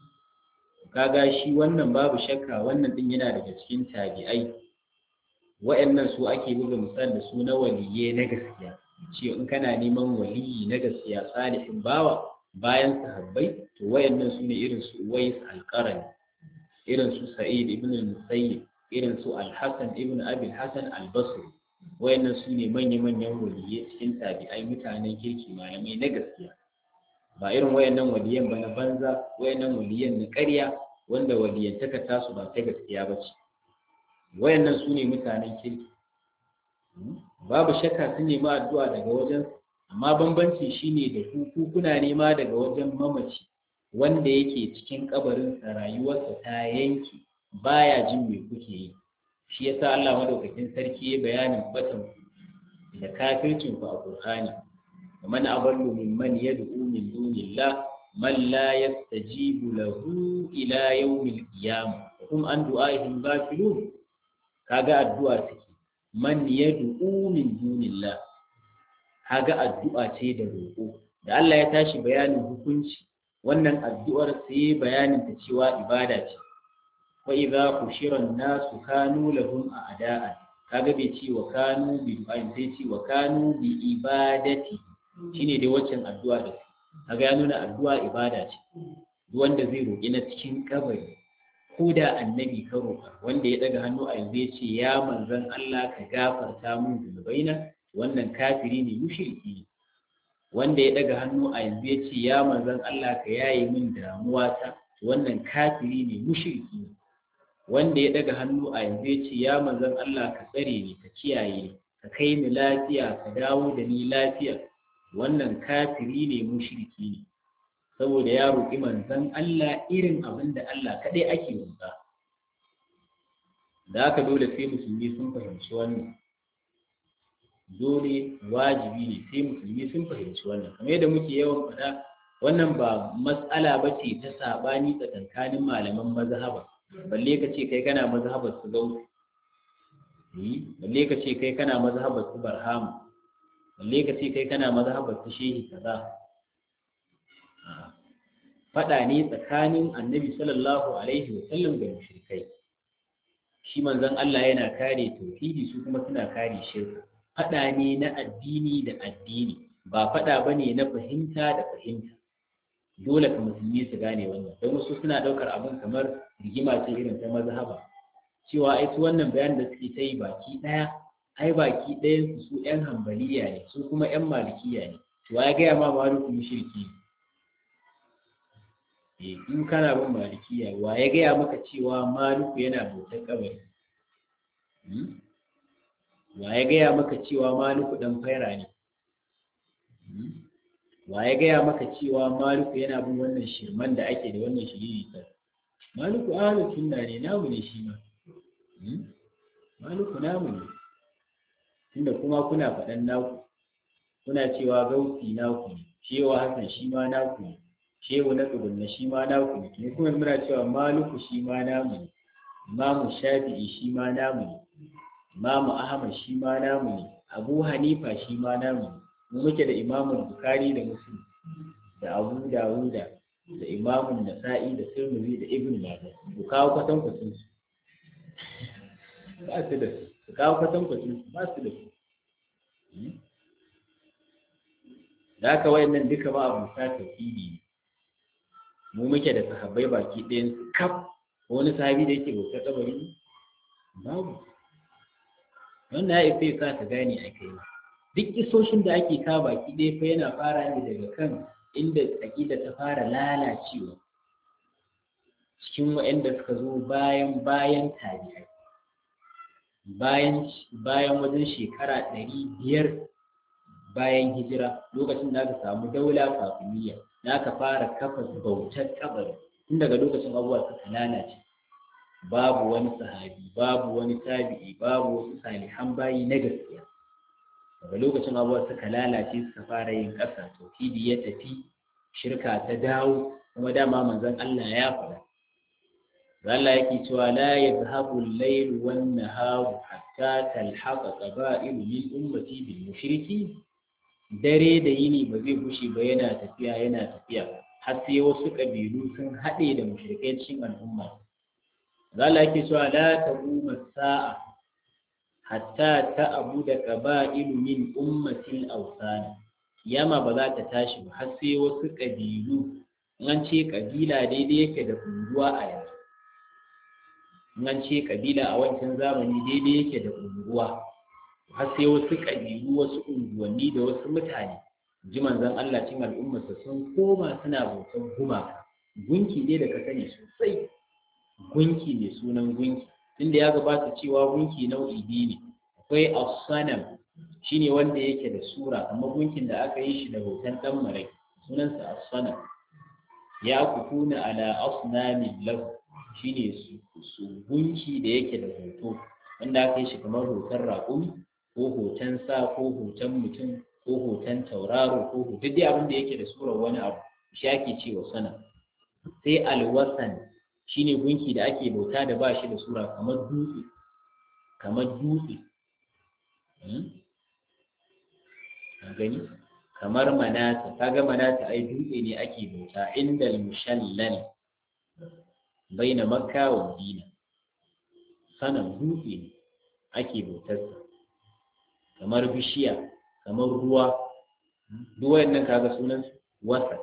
kaga shi wannan babu shakka wannan din yana daga cikin tabi'ai wa'annan su ake buga misal da su na waliye na gaskiya ce in kana neman waliyi na gaskiya salihin bawa bayan sahabbai to wayannan su ne irin su Uwais al-Qarani irin su Sa'id ibn al-Musayyib irin su Al-Hasan ibn Abi al-Hasan al-Basri wayannan su ne manya-manyan waliyai cikin tabi'ai mutanen kirki malamai na gaskiya ba irin wayannan waliyan ba na banza wayannan waliyan na ƙarya wanda waliyantaka tasu ba ta gaskiya ba ce wayannan su ne mutanen kirki babu shakka sun nemi addu'a daga wajen amma bambanci shine da ku kuna nema daga wajen mamaci wanda yake cikin kabarinsa rayuwarsa ta yanki baya jin me kuke yi shi yasa Allah madaukakin sarki ya bayanin batan da kafircin ku a Qur'ani man aballu mimman yad'u min dunillah man la yastajibu lahu ila yawmil qiyamah hum an du'a'ihim ghafilun kaga addu'a take man yad'u min dunillah kaga addu'a ce da roƙo da Allah ya tashi bayanin hukunci wannan addu'ar sai bayanin ta cewa ibada ce fa idza hushira an-nasu kanu lahum a'da'a kaga bai ce wa kanu bi du'ain sai ce wa kanu bi ibadati shine dai waccan addu'a da kaga ya nuna addu'a ibada ce wanda zai roƙi na cikin kabari ko da annabi ka roƙa wanda ya daga hannu a yanzu ya ce ya manzon Allah ka gafarta min zunubaina wannan kafiri ne mushriki ne wanda ya daga hannu a yanzu ya ce ya manzon Allah ka yaye min damuwa ta wannan kafiri ne mushriki ne wanda ya daga hannu a yanzu ya ce ya manzon Allah ka tsare ni ka kiyaye ni ka kai ni lafiya ka dawo da ni lafiya wannan kafiri ne mushriki ne saboda ya roƙi manzon Allah irin abin da Allah kaɗai ake roƙa da haka dole sai musulmi sun fahimci wannan dole wajibi ne sai musulmi sun fahimci wannan kamar yadda muke yawan faɗa wannan ba matsala ba ce ta saɓani tsakankanin malaman mazhaba balle ka ce kai kana mazhabar su gausu balle ka ce kai kana mazhabar su barhamu balle ka ce kai kana mazhabar su shehi kaza faɗa ne tsakanin annabi sallallahu alaihi wa sallam da mushrikai shi manzon Allah yana kare tauhidi su kuma suna kare shirka faɗa ne na addini da addini ba faɗa ba ne na fahimta da fahimta dole ka musulmi su gane wannan don wasu suna ɗaukar abin kamar rigima ce irin ta mazhaba cewa ai su wannan bayan da suke ta yi baki ɗaya ai baki ɗayan su su ƴan hambaliya ne su kuma ƴan malikiya ne to ya gaya ma maluku mushriki ne in kana bin malikiya wa ya gaya maka cewa maluku yana bautar kabari wa ya gaya maka cewa maluku dan faira ne wa ya gaya maka cewa maluku yana bin wannan shirman da ake da wannan shiriri ta maluku ahlus sunna ne namu ne shi ma maluku namu ne tunda kuma kuna faɗan naku kuna cewa gausi naku ne cewa hasan shi ma naku ne shehu na tsugunna shi ma naku ne ne kuma muna cewa maluku shi ma namu ne imamu shafi'i shi ma namu ne imamu ahmad shi ma namu ne abu hanifa shi ma namu ne mu muke da imamun bukari da muslim da abu dawuda da imamun nasa'i da tirmidhi da ibn majah ku kawo kwatan kwatan su ba su da su ku kawo kwatan kwatan su ba su da su da haka wayannan duka ba abu sa tauhidi ne mu muke da sahabbai baki ɗayan su kaf ko wani sahabi da yake bautar kabari babu wannan ya isa ya sa ka gane a kai duk isoshin da ake ka baki ɗaya fa yana fara ne daga kan inda aƙida ta fara lalacewa cikin waɗanda suka zo bayan bayan tabi'ai bayan bayan wajen shekara ɗari biyar bayan hijira lokacin da aka samu daula kafiniya da aka fara kafa bautar kabari tun daga lokacin abubuwa suka lalace babu wani sahabi babu wani tabi'i babu wasu salihan bayi na gaskiya daga lokacin abubuwa suka lalace suka fara yin ƙasa tauhidi ya tafi shirka ta dawo kuma dama manzon Allah ya faɗa Allah yake cewa la yadhhabu al-layl wan nahar hatta talhaqa qaba'il min ummati bil mushriki dare da yini ba zai gushe ba yana tafiya yana tafiya har sai wasu kabilu sun haɗe da mushrikai cikin al'umma Allah yake cewa la taquma sa'a hatta ta'budu qaba'il min ummati al-awsan kiyama ba za ta tashi ba har sai wasu kabilu an ce kabila daidai yake da unguwa a yanzu nan ce kabila a wancan zamani daidai yake da unguwa har sai wasu kabilu wasu unguwanni da wasu mutane ji manzon Allah cin al'ummarsa sun koma suna bautan gumaka gunki ne da ka sani sosai gunki ne sunan gunki tunda ya gabata cewa gunki nau'i biyu ne akwai as-sanam shine wanda yake da sura amma gunkin da aka yi shi da hoton dan marai sunansa as-sanam ya kufuna ala asnamin lahu shine su gunki da yake da hoto wanda aka yi shi kamar hoton raƙumi ko hoton sa ko hoton mutum ko hoton tauraro ko hoton duk abin da yake da surar wani abu shi ake cewa sana sai alwasan shine gunki da ake bauta da ba shi da sura kamar dutse kamar dutse a gani kamar manata kaga manata ai dutse ne ake bauta indal mushallal baina makka wa madina sanan dutse ne ake bautarsa kamar bishiya kamar ruwa duk wayannan kaga sunan wasa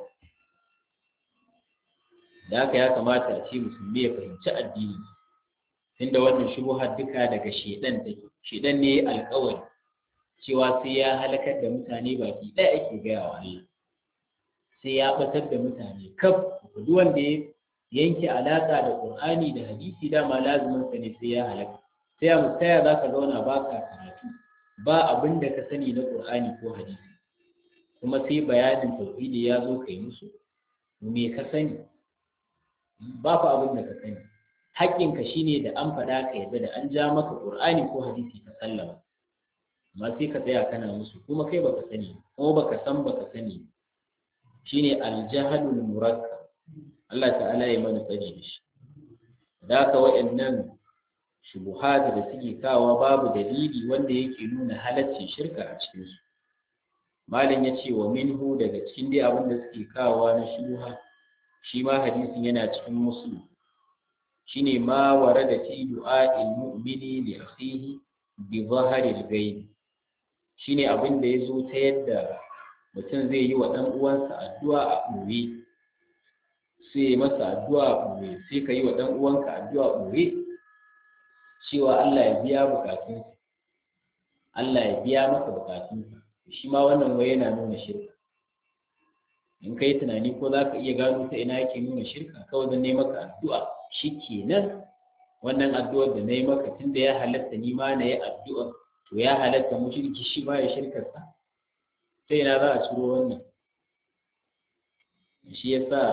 da haka ya kamata a ce musulmi ya fahimci addini tunda wannan shubuhar duka daga shedan take shedan ne alƙawari cewa sai ya halakar da mutane baki ɗaya ake gaya wa Allah sai ya batar da mutane kaf duk wanda ya yanke alaƙa da Qur'ani da hadisi dama lazumin sa ne sai ya halaka sai a mutaya za ka zauna ba ka karatu ba abin da ka sani na Qur'ani ko hadisi kuma sai bayanin tauhidi ya zo kai musu me ka sani ba fa abin da ka sani haƙƙinka shine da an faɗa ka yadda da an ja maka Qur'ani ko hadisi ka sallama amma sai ka tsaya kana musu kuma kai baka sani kuma baka san baka sani shine aljahalul murakkab Allah ta'ala ya mana tsari da shi da haka waɗannan shubuhat da suke kawa babu dalili wanda yake nuna halaccin shirka a cikin su malam ya ce wa minhu daga cikin dai abin da suke kawa na shubuha shi ma hadisin yana cikin muslim shine ma warada fi du'a'il mu'mini li akhihi bi zaharil ghaib shine abin da yazo ta yadda mutum zai yi wa dan uwansa addu'a a ɓoye sai ya masa addu'a a ɓoye sai ka yi wa dan uwanka addu'a a ɓoye cewa Allah ya biya bukatunsa Allah ya biya maka bukatunsa shi ma wannan wai yana nuna shirka in ka yi tunani ko za ka iya gano ta ina yake nuna shirka kawai don ne maka addu'a shi kenan wannan addu'ar da na yi maka tun da ya halatta ni ma na yi addu'a to ya halatta mushriki shi ma ya shirkarsa ta ina za a ciro wannan shi ya sa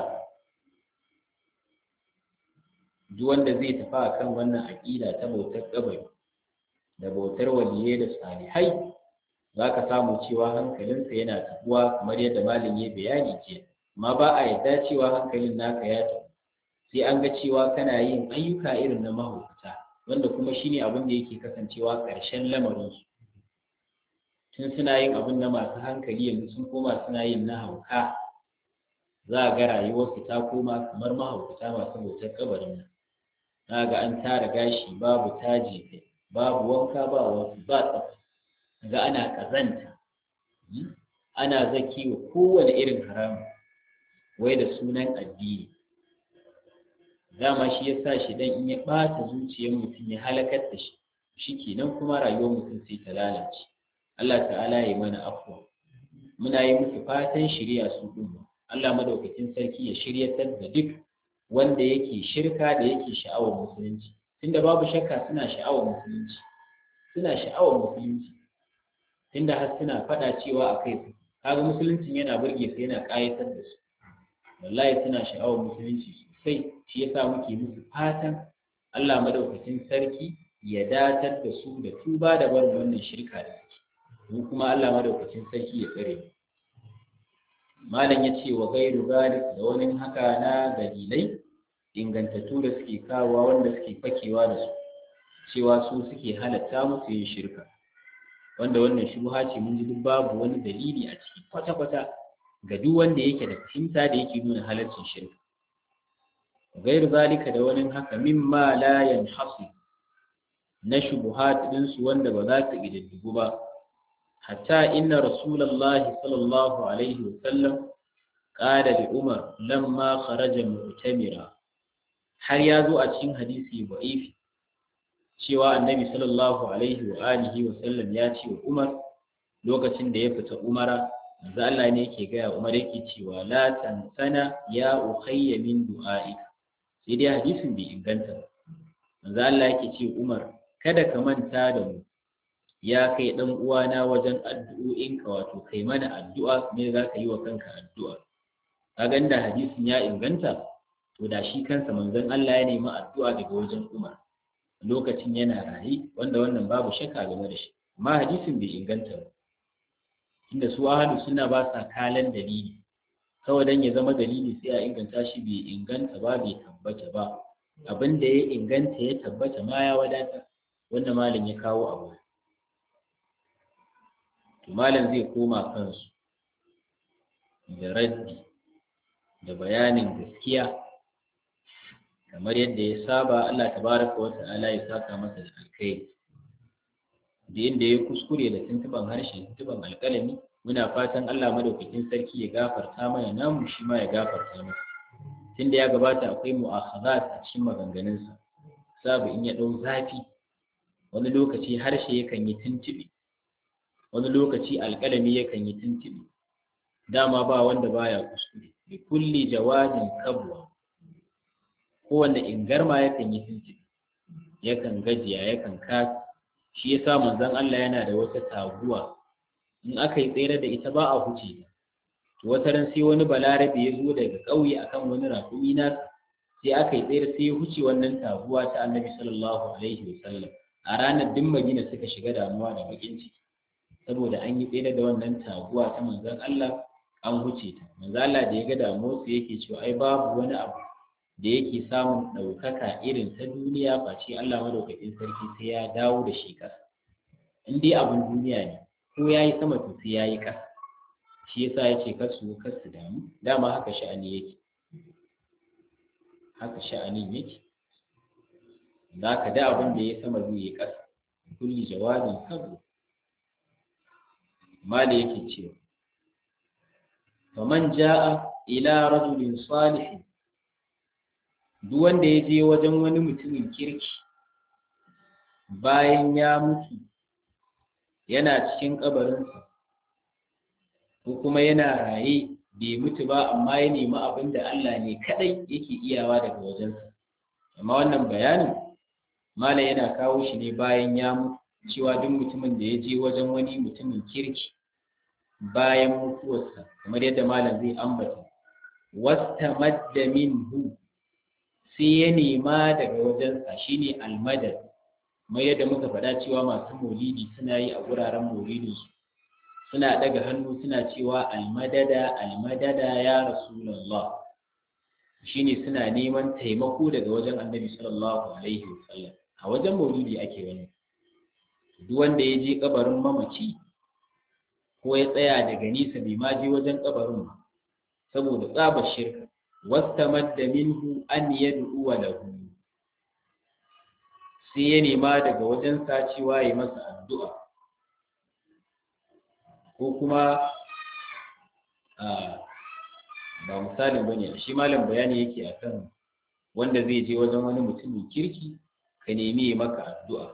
duk wanda zai tafi a kan wannan aƙida ta bautar kabari da bautar waliyai da salihai za ka samu cewa hankalinsa yana tafuwa kamar yadda malin ya bayani jiya amma ba a yarda cewa hankalin naka ya tafi sai an ga cewa kana yin ayyuka irin na mahaukata wanda kuma shine abin da yake kasancewa ƙarshen lamarinsu tun suna yin abin na masu hankali yanzu sun koma suna yin na hauka za a ga rayuwarsu ta koma kamar mahaukata masu bautar kabarin nan za ga an tara gashi babu taji babu wanka ba wasu ba tsafta ga ana ƙazanta ana zaki wa kowane irin haramu wai da sunan addini dama shi ya sa shi dan in ya ɓata zuciyar mutum ya halakar da shi shi kenan kuma rayuwar mutum sai ta lalace Allah ta'ala ya mana afwa muna yi musu fatan shirya su ɗin Allah madaukakin sarki ya shiryatar da duk wanda yake shirka da yake sha'awar musulunci tunda babu shakka suna sha'awar musulunci suna sha'awar musulunci tunda har suna faɗa cewa a kai su kaga musuluncin yana burge su yana ƙayatar da su wallahi suna sha'awar musulunci sosai shi yasa muke musu fatan Allah madaukakin sarki ya datar da su da tuba da barin wannan shirka da suke mu kuma Allah madaukakin sarki ya tsare mu malam ya ce wa gairu zalik da wani haka na dalilai ingantattu da suke kawowa wanda suke fakewa da su cewa su suke halatta musu yin shirka wanda wannan shubha ce mun ji duk babu wani dalili a ciki kwata-kwata ga duk wanda yake da fahimta da yake nuna halaccin shirka gairu zalika da wani haka mimma la yanhasu na shubuhat ɗinsu wanda ba za su ƙididdigu ba hatta inna rasulallahi sallallahu alaihi wasallam qala li umar lamma kharaja mu'tamira har ya zo a cikin hadisi ba'ifi cewa annabi sallallahu alaihi wa alihi wa sallam ya ce wa umar lokacin da ya fita umara manzo Allah ne yake gaya umar yake cewa la tansana ya ukhayya min du'aika sai dai hadisin bai inganta ba manzo Allah yake ce umar kada ka manta da mu ya kai dan uwana wajen addu'o'inka wato kai mana addu'a me za ka yi wa kanka addu'a kaga da hadisin ya inganta to da shi kansa manzon Allah ya nemi addu'a daga wajen Umar lokacin yana raye wanda wannan babu shakka game da shi amma hadisin bai inganta ba inda su ahlu suna ba sa kalan dalili kawai dan ya zama dalili sai a inganta shi bai inganta ba bai tabbata ba abin da ya inganta ya tabbata ma ya wadata wanda malam ya kawo abu to malam zai koma kansu da raddi da bayanin gaskiya kamar yadda ya saba Allah tabaraka wa ta'ala ya saka masa da alkhairi da inda ya kuskure da tuntuban harshe tuntuban alƙalami muna fatan Allah madaukakin sarki ya gafarta mana namu shi ma ya gafarta masa tunda ya gabata akwai mu'akhazat a cikin maganganunsa sabu in ya ɗau zafi wani lokaci harshe yakan yi tuntuɓe wani lokaci alƙalami yakan yi tuntuɓe dama ba wanda baya kuskure bi kulli jawadin kabwa kowanne ingarma yakan yi tuntuɓe yakan gajiya yakan kasa shi yasa manzon Allah yana da wata taguwa in aka yi tsere da ita ba a huce ta to wata ran sai wani balarabe ya zo daga ƙauye akan wani raƙumi na sai aka yi tsere sai ya huce wannan taguwa ta annabi sallallahu alaihi wasallam a ranar duk madina suka shiga damuwa da bakin ciki saboda an yi tsere da wannan taguwa ta manzon Allah an huce ta manzon Allah da ya ga damuwar su yake cewa ai babu wani abu da yake samun ɗaukaka irin ta duniya face Allah madaukakin sarki sai ya dawo da shi ƙasa in dai abin duniya ne ko ya yi sama to sai ya yi ƙasa shi yasa ya ce kasu kasu damu dama haka sha'ani yake haka sha'anin yake za ka da abin da ya sama zai yi ƙasa kulli jawabin kabu mala yake cewa faman ja'a ila rajulin salihin duk wanda ya je wajen wani mutumin kirki bayan ya mutu yana cikin kabarinsa ko kuma yana raye bai mutu ba amma ya nemi abin da Allah ne kadai yake iyawa daga wajensa amma wannan bayanin mala yana kawo shi ne bayan ya mutu cewa duk mutumin da ya je wajen wani mutumin kirki bayan mutuwarsa kamar yadda malam zai ambata wastamadda minhu sai ya nema daga wajensa shine almadad mai yadda muka faɗa cewa masu maulidi suna yi a wuraren maulidinsu suna daga hannu suna cewa almadada almadada ya rasulallah shine suna neman taimako daga wajen annabi sallallahu alaihi wasallam a wajen maulidi ake wani duk wanda ya je kabarin mamaci ko ya tsaya daga nisa bai ma je wajen kabarin ba saboda tsabar shirka wastamadda minhu an yad'u lahu sai ya nema daga wajen cewa ya masa addu'a ko kuma ba misalin bane shi malam bayani yake akan wanda zai je wajen wani mutumin kirki ka nemi ya maka addu'a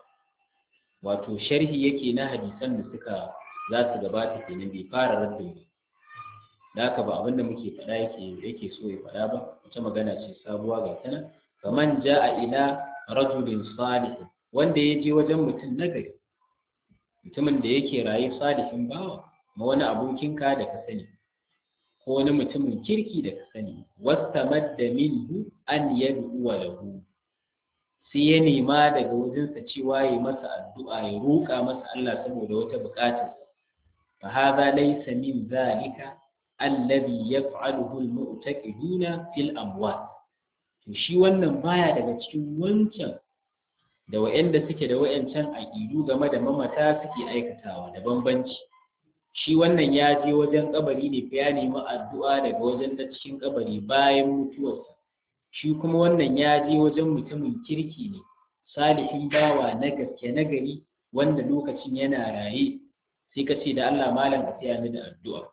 wato sharhi yake na hadisan da suka za su gabata kenan bai fara raddin ba da haka ba abinda muke faɗa yake yake so ya faɗa ba wata magana ce sabuwa ga tana kaman ja'a ila rajulin salih wanda ya je wajen mutum nagari mutumin da yake raye salihin bawa ma wani abokinka da ka sani ko wani mutumin kirki da ka sani wastamadda minhu an yad'u lahu sai ya nema daga wajensa cewa ya masa addu'a ya roƙa masa Allah saboda wata buƙatar fa hadha laysa min zalika alladhi yaf'aluhu al-mu'taqiduna fil amwat to shi wannan baya daga cikin wancan da wa'anda suke da wa'ancan aƙidu game da mamata suke aikatawa da bambanci shi wannan ya je wajen kabari ne fa ya nemi addu'a daga wajen da cikin kabari bayan mutuwarsa shi kuma wannan ya je wajen mutumin kirki ne salihin bawa na gaske na gari wanda lokacin yana raye sai ka ce da Allah malam ka taya ni da addu'a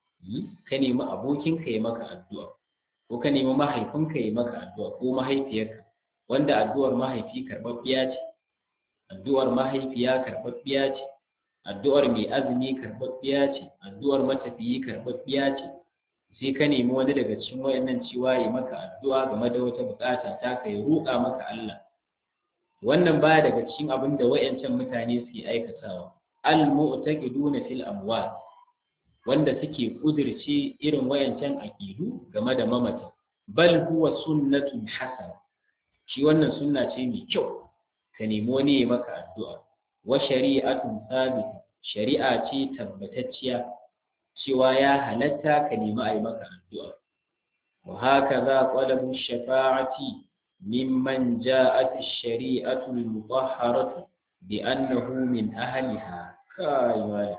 ka nemi abokinka ya maka addu'a ko ka nemi mahaifinka ya maka addu'a ko mahaifiyarka wanda addu'ar mahaifi karɓaɓɓiya ce addu'ar mahaifiya karɓaɓɓiya ce addu'ar mai azumi karɓaɓɓiya ce addu'ar matafiyi karɓaɓɓiya ce sai ka nemi wani daga cikin wayannan cewa ya maka addu'a game da wata bukata ta ka ya roƙa maka Allah wannan baya daga cikin abin da wayancan mutane suke aikatawa al mu'taqiduna fil amwat wanda suke kudirce irin wayancan aqidu game da mamata bal huwa sunnatun hasana shi wannan sunna ce mai kyau ka nemi wani ya maka addu'a wa shari'atun sabit shari'a ce tabbatacciya cewa ya halatta ka nemi a yi maka addu'a wa haka za ƙwalabu shafa'ati mimman ja'at shari'atu al-mutahharatu bi annahu min ahliha kai wala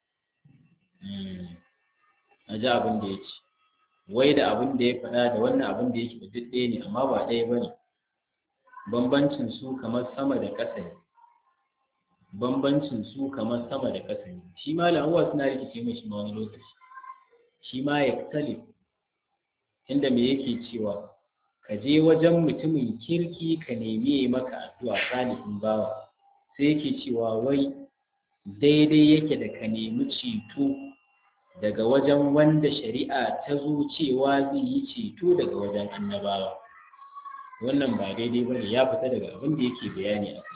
a ji abin da ya ce wai da abin da ya faɗa da wannan abin da yake duk ɗaya ne amma ba ɗaya ba ne bambancin su kamar sama da ƙasa ne bambancin su kamar sama da ƙasa ne shi ma la'uwa suna rikice mai shi ma wani lokaci shi ma ya tsale inda me yake cewa ka je wajen mutumin kirki ka nemi ya maka addu'a salihin bawa sai yake cewa wai daidai yake da ka nemi ceto daga wajen wanda shari'a ta zo cewa zai yi ceto daga wajen annabawa wannan ba daidai ba ne ya fita daga abin da yake bayani a kai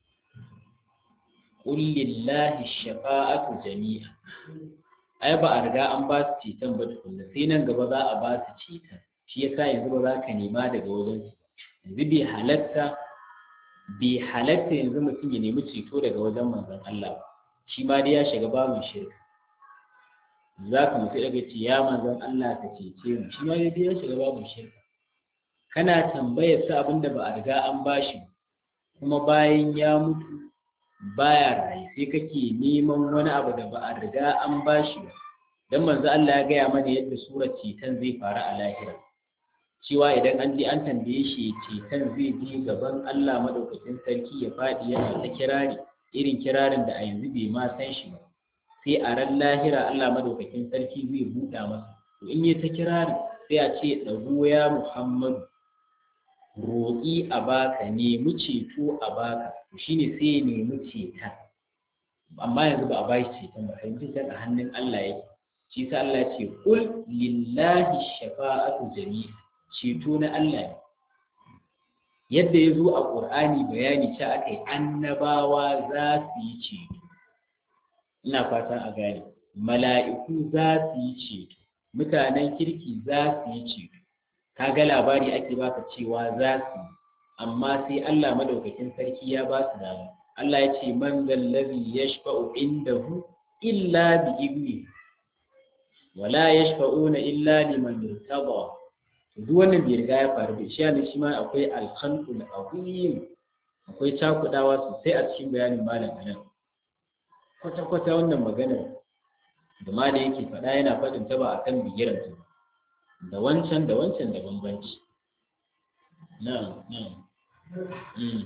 qul lillahi shafa'atu jami'a ai ba a riga an ba su ceton ba tukunna sai nan gaba za a ba su ceton shi yasa yanzu ba za ka nema daga wajen su yanzu bai halatta bai halatta yanzu mutum ya nemi ceto daga wajen manzon Allah shi ma dai ya shiga babin shirka za ka mutu daga ce ya manzon Allah ka cece mu shi ma dai ya shiga babin shirka kana tambayar sa abinda ba a riga an bashi kuma bayan ya mutu baya raye sai kake neman wani abu da ba a riga an bashi ba dan manzo Allah ya gaya mana yadda surar ceton zai faru a lahira cewa idan an je an tambaye shi ceton zai je gaban Allah madaukakin sarki ya faɗi yana ta kirari irin kirarin da a yanzu bai ma san shi ba sai a ran lahira Allah madaukakin sarki zai buɗa masa to in yi ta kirari sai a ce ɗago ya Muhammadu roƙi a baka nemi ceto a baka to shine sai ya nemi ceton amma yanzu ba a ba shi ceton ba fahimci a hannun Allah yake shi sa Allah ce kul lillahi shafa'atu jami'a ceto na Allah ne yadda ya zo a ƙur'ani bayani ce aka yi annabawa za su yi ceto ina fatan a gane mala'iku za su yi ceto mutanen kirki za su yi ceto kaga labari ake baka cewa za su yi amma sai Allah madaukakin sarki ya ba su dama Allah ya ce man zallazi yashfa'u indahu illa bi ibni wala yashfa'una illa liman irtada duk wannan bai riga ya faru da shi ne shi ma akwai alkhalqul azim akwai cakudawa sosai a cikin bayanin malam anan kwata kwata wannan magana da ma da yake faɗa yana faɗin ta ba akan bigiran ta da wancan da wancan da bambanci na'am na'am mm.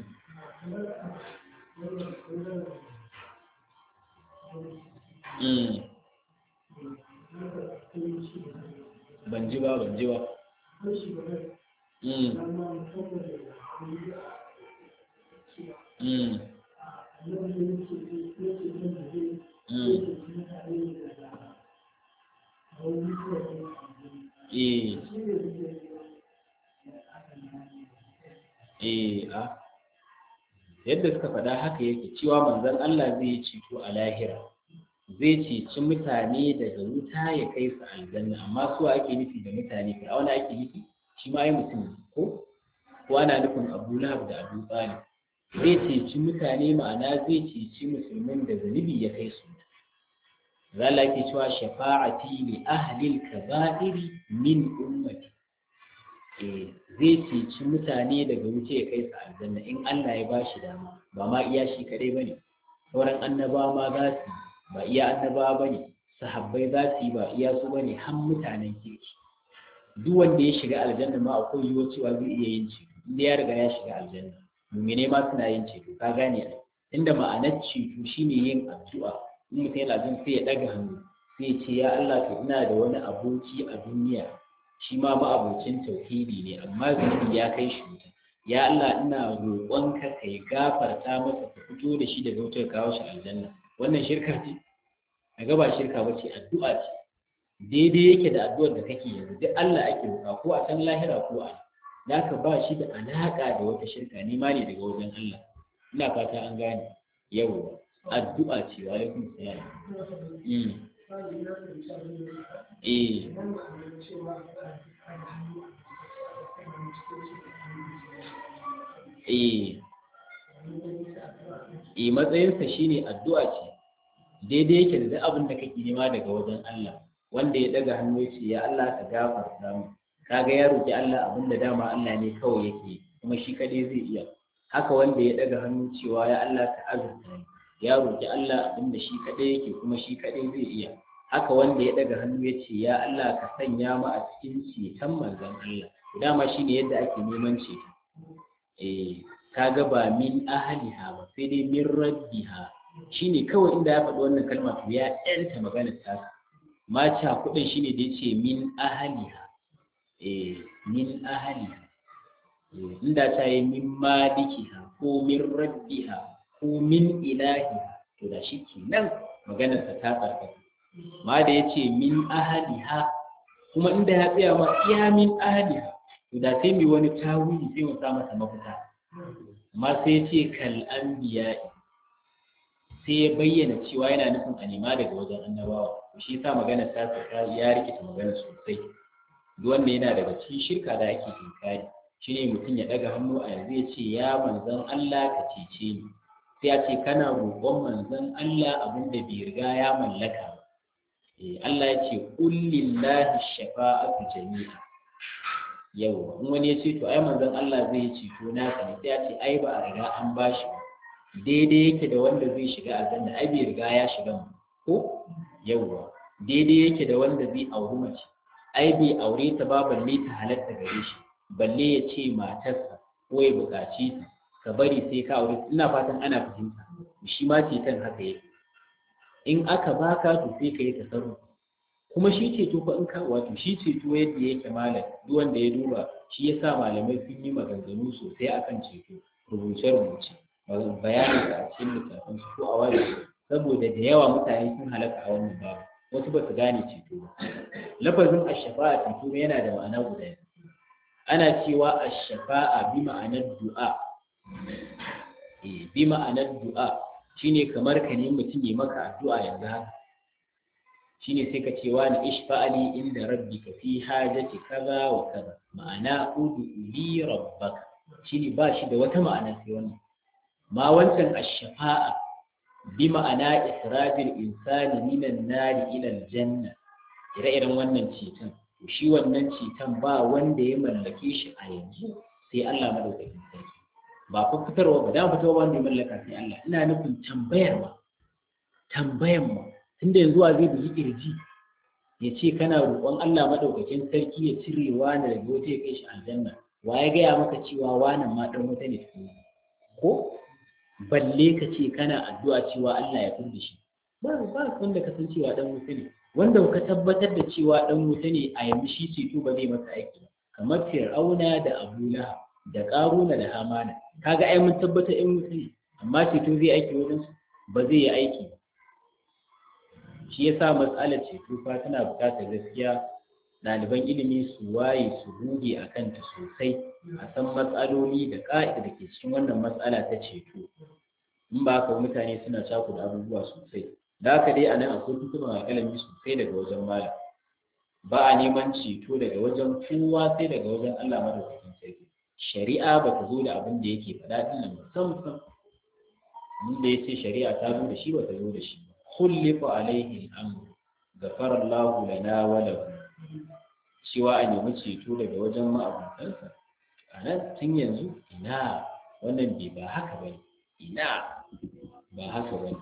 Mm. ban ji ba ban ji ba mm mm eh eh a yadda suka faɗa haka yake cewa manzon Allah zai yi ceto a lahira zai ceci mutane daga wuta ya kai su aljanna amma su ake nufi da mutane fir'auna ake nufi shi ma ai mutum ko ko ana nufin Abu Lahab da Abu Talib zai ceci mutane ma'ana zai ceci musulmin da zunubi ya kai su zala ke cewa shafa'ati li ahlil kaba'iri min ummati eh zai ceci mutane daga wuce ya kai su aljanna in Allah ya bashi dama ba ma iya shi kadai bane sauran annabawa ma za su ba iya annabawa bane sahabbai za su yi ba iya su bane har mutanen kirki duk wanda ya shiga aljanna ma akwai yiwuwar cewa zai iya yin ceto inda ya riga ya shiga aljanna mumine ma suna yin ceto ka gane ai inda ma'anar ceto shine yin addu'a in mutum yana jin sai ya ɗaga hannu sai ya ce ya Allah to ina da wani aboki a duniya shi ma ma'abocin tauhidi ne amma zunubi ya kai shi wuta ya Allah ina roƙonka ka yi gafarta masa ka fito da shi daga wutar kawo shi aljanna wannan shirka ce a gaba shirka ba ce addu'a ce daidai yake da addu'ar da kake yanzu duk Allah ake roƙa ko a can lahira ko a da ka ba shi da alaƙa da wata shirka ni ma ne daga wajen Allah ina fata an gane yau addu'a ce wa alaikum salam mm eh eh eh matsayinsa shine addu'a ce daidai yake da duk abin da kake nema daga wajen Allah wanda ya daga hannu ya ce ya Allah ka gafarta mu kaga ya roki Allah abin da dama Allah ne kawai yake kuma shi kadai zai iya haka wanda ya daga hannu cewa ya Allah ka azurta ni ya roki Allah abin da shi kadai yake kuma shi kadai zai iya haka wanda ya daga hannu ya ce ya Allah ka sanya mu a cikin ceton manzon Allah dama shine yadda ake neman ceto eh kaga ba min ahliha ba sai dai min rabbiha shine kawai inda ya faɗi wannan kalma to ya ɗanta maganar ta maca kuɗin shine da yace min ahliha eh min ahliha inda ta yi min malikiha ko min rabbiha ko min ilahiha to da shi kenan maganar ta tsarkaka ma da yace min ahliha kuma inda ya tsaya ma iya min ahliha to da sai mai wani tawili sai mu sa masa mafita amma sai ce kal anbiya sai ya bayyana cewa yana nufin a nema daga wajen annabawa shi yasa magana ta saka ya rikita magana sosai duk wanda yana daga cikin shirka da ake tinkari shine mutum ya daga hannu a yanzu ya ce ya manzon Allah ka cece ni sai ya ce kana roƙon manzon Allah abin da bai riga ya mallaka ba eh Allah ya ce qul lillahi shafa'atu jami'a yau in wani ya ce to ai manzon Allah zai ceto naka ne sai ya ce ai ba a riga an bashi ba daidai yake da wanda zai shiga aljanna ai bai riga ya shiga mu ko yauwa daidai yake da wanda zai auri mace ai bai aure ta ba balle ta halatta gare shi balle ya ce matarsa ko ya buƙaci ta ka bari sai ka aure ina fatan ana fahimta shi ma ceton haka yake in aka baka to sai ka yi tasarrufi kuma shi ceto fa in ka wato shi ceto yadda yake malam duk wanda ya duba shi yasa malamai sun yi maganganu sosai akan ceto rubuce-rubuce bayanin da a cikin littafin su ko a wani saboda da yawa mutane sun halaka a wannan babu wasu ba su gane ceto ba lafazin ashafa'a ceto yana da ma'ana guda biyu ana cewa ashafa'a bi ma'anar du'a eh bi ma'anar du'a shine kamar ka ne mutum ya maka addu'a yanzu haka shine sai ka ce wa ni ishfa'ali inda rabbika fi hajati kaza wa kaza ma'ana udu li rabbaka shine ba shi da wata ma'ana sai wannan ma wancan ash-shafa'a bi ma'ana ikhrajil insani minan nari ila aljanna ire-iren wannan ceton to shi wannan ceton ba wanda ya mallake shi a yanzu sai Allah madaukakin sarki ba fa fitarwa ba da fitarwa wanda ya mallaka sai Allah ina nufin tambayarwa tambayan mu tunda yanzu wa zai bi kirji ya ce kana roƙon Allah madaukakin sarki ya cire wani daga wata ya kai shi aljanna wa ya gaya maka cewa wani ma dan wuta ne ko balle ka ce kana addu'a cewa Allah ya furda shi ba ba wanda ka san cewa dan wuta ne wanda ka tabbatar da cewa dan wuta ne a yanzu shi ceto ba zai masa aiki ka kamar fir'auna da abula da karuna da hamana kaga ai mun tabbata in mutum amma ceto zai aiki wajen su ba zai yi aiki ba shi yasa matsalar ceto fa tana buƙatar gaskiya ɗaliban ilimi su waye su goge a kanta sosai a san matsaloli da ƙa'ida da ke cikin wannan matsala ta ceto in ba haka mutane suna cakuda abubuwa sosai da haka dai a nan akwai tuntuɓin alƙalami sosai daga wajen malam ba a neman ceto daga wajen kowa sai daga wajen Allah madaukakin sarki shari'a ba ta zo da abin da yake faɗa din nan musamman mun da yace shari'a ta zo da shi ba ta zo da shi ba khulifa alaihi al-amr ghafara Allahu lana wa lahu cewa a nemi ceto daga wajen ma'abutansa a nan tun yanzu ina wannan bai ba haka bane ina ba haka bane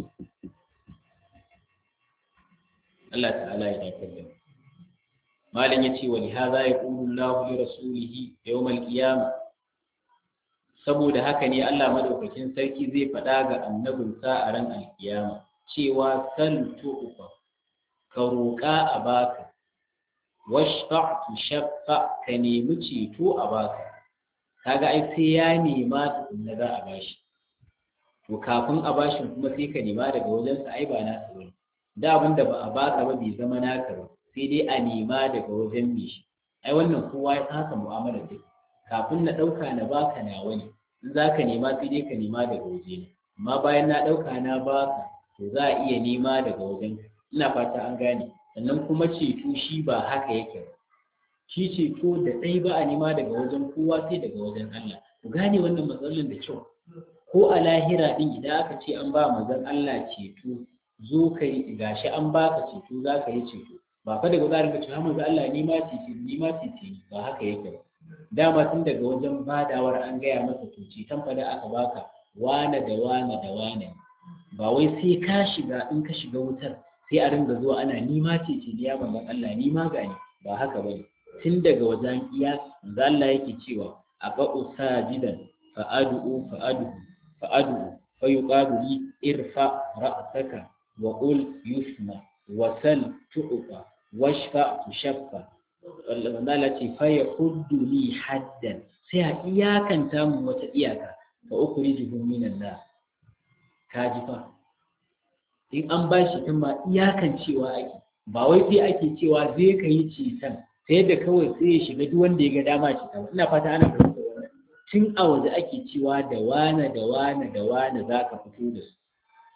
Allah ta'ala ya dace da mu malam ya ce wani haza ya ƙulu Allah li rasulihi yawmal qiyama saboda haka ne Allah madaukakin sarki zai faɗa ga annabinsa a ran alkiyama cewa sal tu'fa ka roƙa a baka washfa tushaffa ka nemi ceto a baka kaga ai sai ya nema tukunna za a bashi to kafin a bashin kuma sai ka nema daga wajensa ai ba nasa bane da abin da ba a baka ba bai zama naka ba sai dai a nema daga wajen mai shi ai wannan kowa ya haka mu'amala duk kafin na ɗauka na baka na wani in za ka nema sai dai ka nema daga waje ne amma bayan na ɗauka na baka to za a iya nema daga wajen ina fata an gane sannan kuma ceto shi ba haka yake ba shi ceto da ɗai ba a nema daga wajen kowa sai daga wajen Allah ku gane wannan matsalolin da kyau ko a lahira din idan aka ce an ba manzon Allah ceto zo ka yi gashi an baka ceto za ka yi ceto ba fa daga tsarin ka cewa manzo Allah ni ma ce ni ma ce ce ba haka yake ba dama tun daga wajen badawar an gaya masa to ce tan fada aka baka wane da wane da wane ba wai sai ka shiga in ka shiga wutar sai a ringa zuwa ana ni ma ce ce ya manzon Allah ni ma gani ba haka bane tun daga wajen iya manzo Allah yake cewa aqa'u sajidan fa ad'u fa ad'u fa ad'u fa yuqalu li irfa ra'saka wa qul yusma wa sal tu'fa washfa tushaffa Allah ce fa ya huddu li haddan sai a iyakanta mu wata iyaka fa ukhrijuhum minan nar kaji fa in an bashi in ma iyakan cewa ake ba wai sai ake cewa zai ka yi citan sai da kawai sai ya shiga duk wanda ya ga dama cita ina fata ana fahimta wannan tun a waje ake cewa da wane da wane da wane za ka fito da su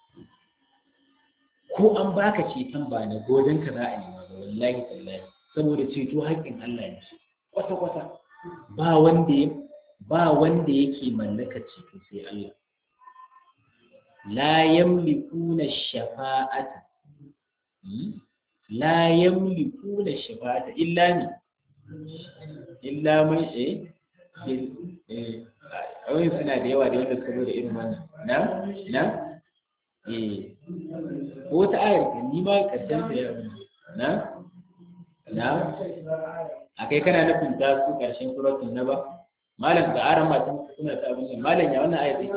ko an baka ceton ba na godon ka za a nema ba wallahi tallahi saboda ceto haƙƙin Allah ne kwata kwata ba wanda ya ba wanda yake mallaka ceto sai Allah la yamlikuna shafa'ata la yamlikuna shafa'ata illa ni illa man eh eh awai suna da yawa da wanda suka zo da irin wannan na na eh ko ta ayar ni ma karshen ta yau na na akai kana nufin ta su karshen suratul naba malam da aran matan suna ta abin malam ya wannan ayar take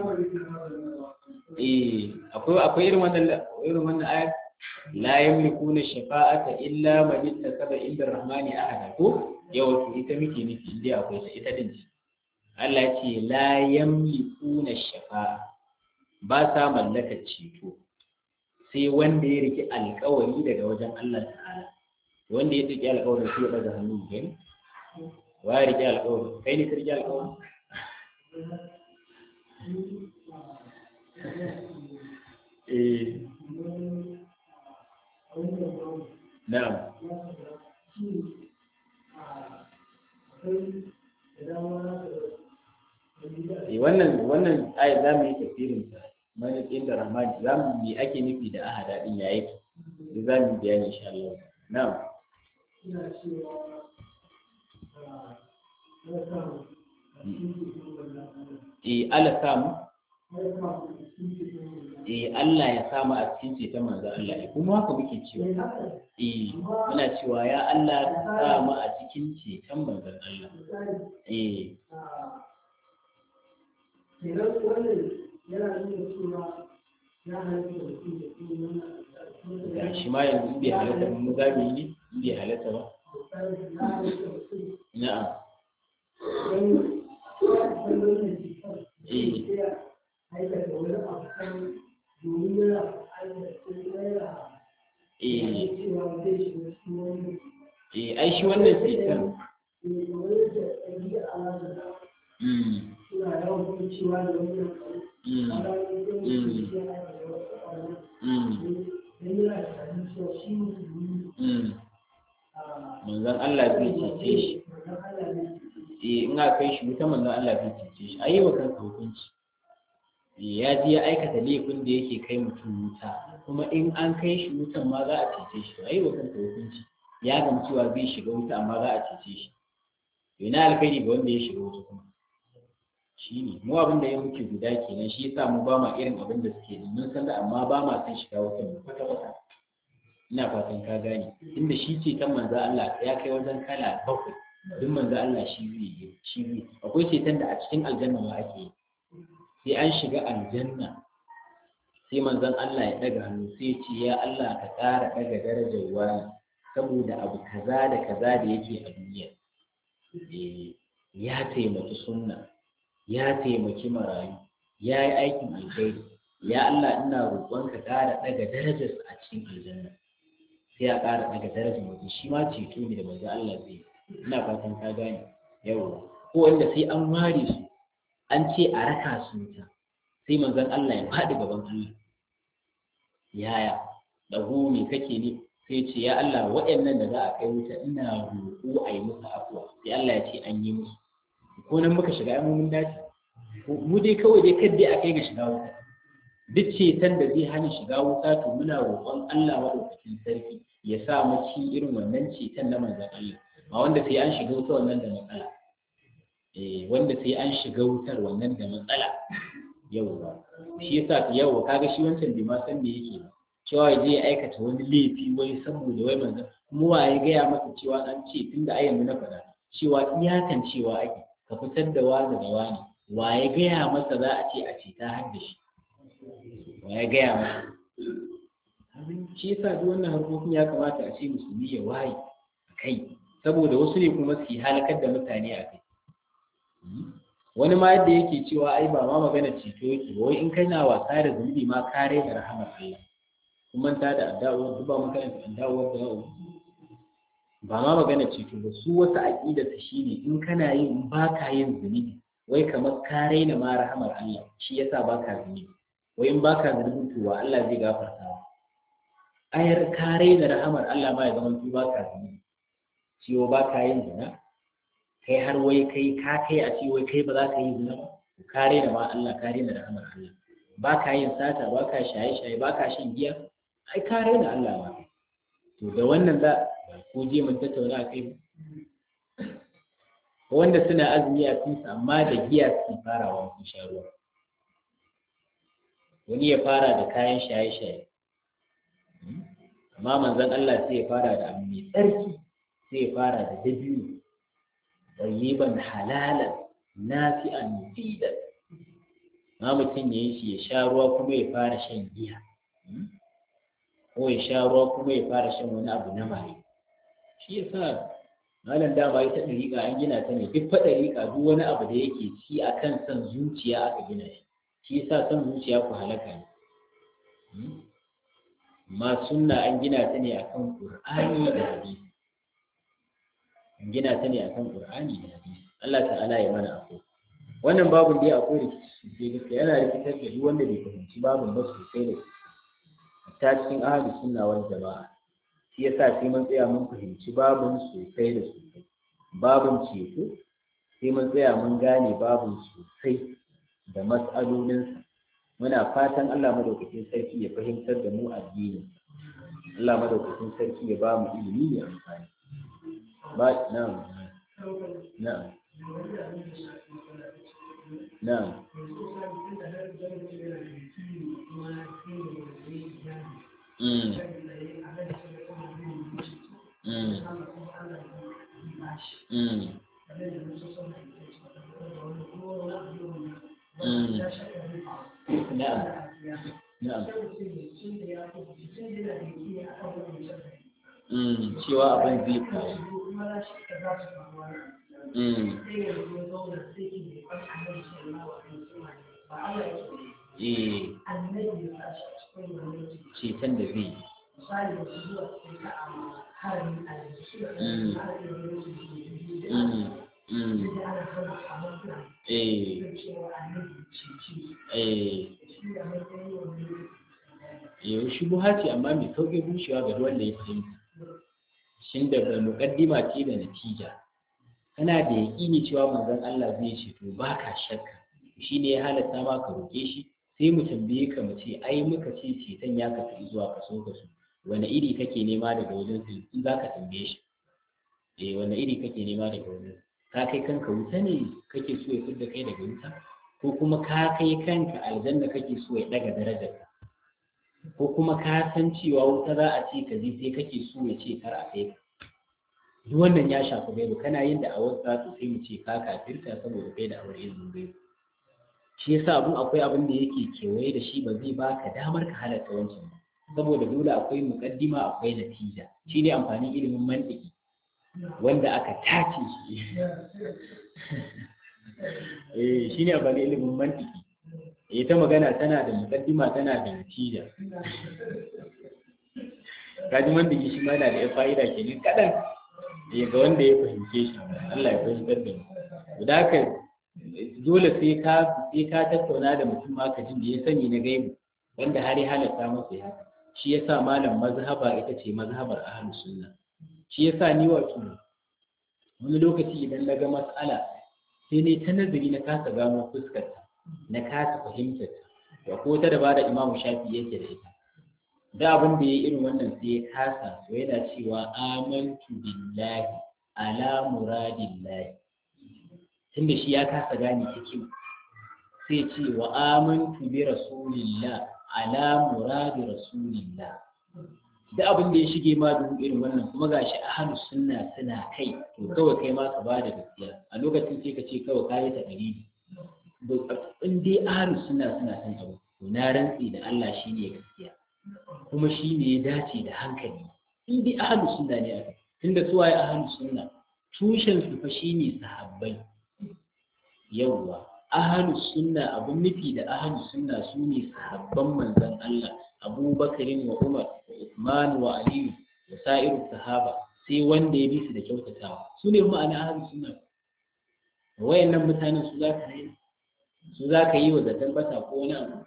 eh akwai akwai irin wannan irin wannan ayar la yamlikuna shafa'ata illa man ittasaba inda rahmani ahada ko yau to ita muke nufi inda akwai ta ita din Allah ce la yamlikuna shafa'a ba sa mallaka ceto sai wanda ya riki alkawari daga wajen Allah ta'ala wanda ya riki alkawarin sai ya daga hannu gani wa ya riki alkawari kai ne ka riki alkawari eh na'am eh wannan wannan ayat za mu yi tafsirin ta malikin da rahmani za mu yi ake nufi da ahada din ya yake da za mu bayani insha Allah na'am eh Allah samu eh Allah ya samu a cikin ceton manzo Allah eh kuma haka muke cewa eh muna cewa ya Allah ka samu a cikin ceton manzo Allah eh kenan wannan yana nuna cewa ya halatta da su da su wannan ga shi ma yanzu bai halatta mun gami ne bai halatta ba na'am don san wannan cutar Eh. sai ya aikata wani abu kan domin yana aikata yana eh cewa zai shiga cikin wani eh ai shi wannan cutar ne kamar yadda ɗabi'a da mm suna yawan kuma cewa da wannan mm mm mm manzon Allah zai cece shi eh in aka kai shi wuta manzon Allah zai cece shi ayi wa kansa hukunci Eh, ya je ya aikata laifin da yake kai mutum wuta kuma in an kai shi wutan ma za a cece shi ayi wa kansa hukunci ya gamsu cewa zai shiga wuta amma za a cece shi to ina alkhairi ga wanda ya shiga wuta kuma shi ne mu abin da ya muke guda kenan shi yasa mu ba ma irin abin da suke yi mun san da amma ba ma san shiga wutan kwata kwata ina fatan ka gane inda shi ce kan manzo Allah ya kai wajen kala bakwai duk manzo Allah shi zai yi shi zai akwai ceton da a cikin aljanna ma ake yi sai an shiga aljanna sai manzon Allah ya daga hannu sai ya ce ya Allah ka ƙara daga darajar wani saboda abu kaza da kaza da yake a duniya Eh, ya taimaki sunna ya taimaki marayu ya yi aikin alkhairi ya Allah ina roƙon ka ƙara daga darajarsa a cikin aljanna sai ya ƙara daga darajar mutum shi ma ceto ne da manzo Allah zai yi. ina fatan ka gane yawa ko wanda sai an ware su an ce a raka su wuta sai manzon Allah ya faɗi gaban Allah yaya ɗago me kake ne sai ce ya Allah waɗannan da za a kai wuta ina roƙo a yi musu afuwa sai Allah ya ce an yi musu ko nan muka shiga ai mun dace mu dai kawai dai kadai a kai ga shiga wuta duk ceton da zai hana shiga wuta to muna roƙon Allah maɗaukakin sarki ya sa mu ci irin wannan ceton na manzon Allah ba wanda sai an shiga wuta wannan da matsala eh wanda sai an shiga wutar wannan da matsala yauwa shi yasa yauwa kaga shi wancan bai ma san me yake ba cewa ya je ya aikata wani laifi wai saboda wai manzon kuma wa ya gaya masa cewa an ce tunda a yanzu na faɗa cewa iyakan cewa ake ka fitar da wani da wani wa ya gaya masa za a ce a ce ta har da shi wa ya gaya masa shi yasa duk wannan harkokin ya kamata a ce musulmi ya waye a kai saboda wasu ne kuma su halakar da mutane a kai wani ma yadda yake cewa ai ba ma magana ceto yake ba wai in kana wasa da zunubi ma kare da rahamar Allah kuma ta da addawar duk ba magana da addawar da ba ma magana ceto ba su wata aqida ta shine in kana yin ba ka yin zunubi wai kamar ka raina ma rahamar Allah shi yasa ba ka zunubi wai in ba ka zunubi to wa Allah zai gafarta wa ayar ka raina rahamar Allah ma ya zama tu ba ka zunubi ciwo ba ka yin zina kai har wai kai ka kai a ce wai kai ba za ka yi zina ba ka raina ma Allah ka raina rahamar Allah ba ka yin sata ba ka shaye-shaye ba ka shan giya ai ka raina Allah ma to da wannan za ko je mun tattauna a kai wanda suna azumi a cikin amma da giya suke farawa sun sha ruwa wani ya fara da kayan shaye-shaye amma manzon Allah sai ya fara da abu mai tsarki sai ya fara da dabino tayyiban halalan nafi'an mufidan ma mutum ya yi shi ya sha ruwa kuma ya fara shan giya ko ya sha ruwa kuma ya fara shan wani abu na maye shi ya sa malam dama ita ɗariƙa an gina ta ne duk fa ɗariƙa duk wani abu da yake ci a kan son zuciya aka gina shi shi ya sa son zuciya ku halaka ne ma sunna an gina ta ne akan ƙur'ani da hadisi an gina ta ne akan ƙur'ani da hadisi Allah ta'ala ya mana akwai wannan babun dai akwai rikici sai gaskiya yana rikitar da duk wanda bai fahimci babun ba sosai da sosai ta cikin ahli sunna wal jama'a shi yasa sai mun tsaya mun fahimci babun sosai da sosai babun ceto sai mun tsaya mun gane babun sosai da mas'alolinsa muna fatan Allah madaukakin sarki ya fahimtar da mu addini Allah madaukakin sarki ya ba mu ilimi mai amfani ba na'am na'am na'am Mm. Mm. Mm. Mm. Na'am. Na'am. Mm. Cewa abin zai faru. Mm. sai yanzu ya zauna sai ki bai kwan annabi sallallahu alaihi wasallam ba Allah ya ce eh annabi ya sa shi a cikin wannan ceton da zai yi misali da su zuwa cikin ka'ama harami a yanzu su da Mm. ana iya ganin su da biyu da Mm. Mm. da ana hana kamar suna eh da cewa annabi ce ce eh shi da matsayin wannan yau shubuha ce amma mai sauƙin rushewa ga duk wanda ya fahimta shin da bai muƙaddima ce da natija kana da yaƙini cewa manzon Allah zai ce to ba ka shakka shi ne ya halatta ma ka roƙe shi sai mu tambaye ka mu ce ai muka ce ceton ya kasu zuwa kaso kaso wani iri kake nema daga wajen su in za ka tambaye shi eh wani iri kake nema daga wajen ka kai kanka wuta ne kake so ya fidda kai daga wuta ko kuma ka kai kanka aljanna kake so ya daga darajarka ko kuma ka san cewa wuta za a ce ka je sai kake so ya ce kar a kai ka duk wannan ya shafi gaibu kana yin da awar za su sai mu ce ka kafirta saboda kai da awar ilimin gaibu shi yasa abun akwai abin da yake kewaye da shi ba zai baka damar ka halatta wancan ba saboda dole akwai muƙaddima akwai natija shi ne amfanin ilimin mantiki wanda aka tace shi eh shi ne amfanin ilimin mantiki ita magana tana da muƙaddima tana da natija kaji mantiki shi ma yana da ya fa'ida kenan kaɗan ya ga wanda ya fahimce shi Allah ya fahimtar da mu da haka dole sai ka sai ka tattauna da mutum ma ka jin da ya sani na gaibu wanda har ya halatta masa ya shi yasa malam mazhaba ita ce mazhabar ahlus sunna shi yasa ni wato wani lokaci idan na ga mas'ala sai ne ta nazari na kasa gano fuskar ta na kasa fahimtar ta da ko ta da ba da imamu shafi yake da ita da abin da ya irin wannan sai ya kasa to yana cewa amantu billahi ala muradillahi tunda shi ya kasa gane hikim sai ce wa amantu bi rasulillah ala muradi rasulillah da abin da ya shige ma duhu irin wannan kuma gashi ahlus sunna suna kai to kawai kai ma ka ba da gaskiya a lokacin sai ka ce kawai kayi ta dalili in dai ahlus sunna suna san abu to na rantsi da Allah shine gaskiya kuma shi ne ya dace da hankali in dai ahlus sunna ne aka tunda su waye ahlus sunna tushen su fa shine sahabbai yawwa ahlus sunna abun nufi da ahlus sunna su ne sahabban manzon Allah Abubakarin wa Umar wa Uthman wa Ali da sa'iru sahaba sai wanda ya bi su da kyautatawa su ne ma'ana ahlus sunna wayannan mutanen su za ka yi su za ka yi wa zaton bata ko wani abu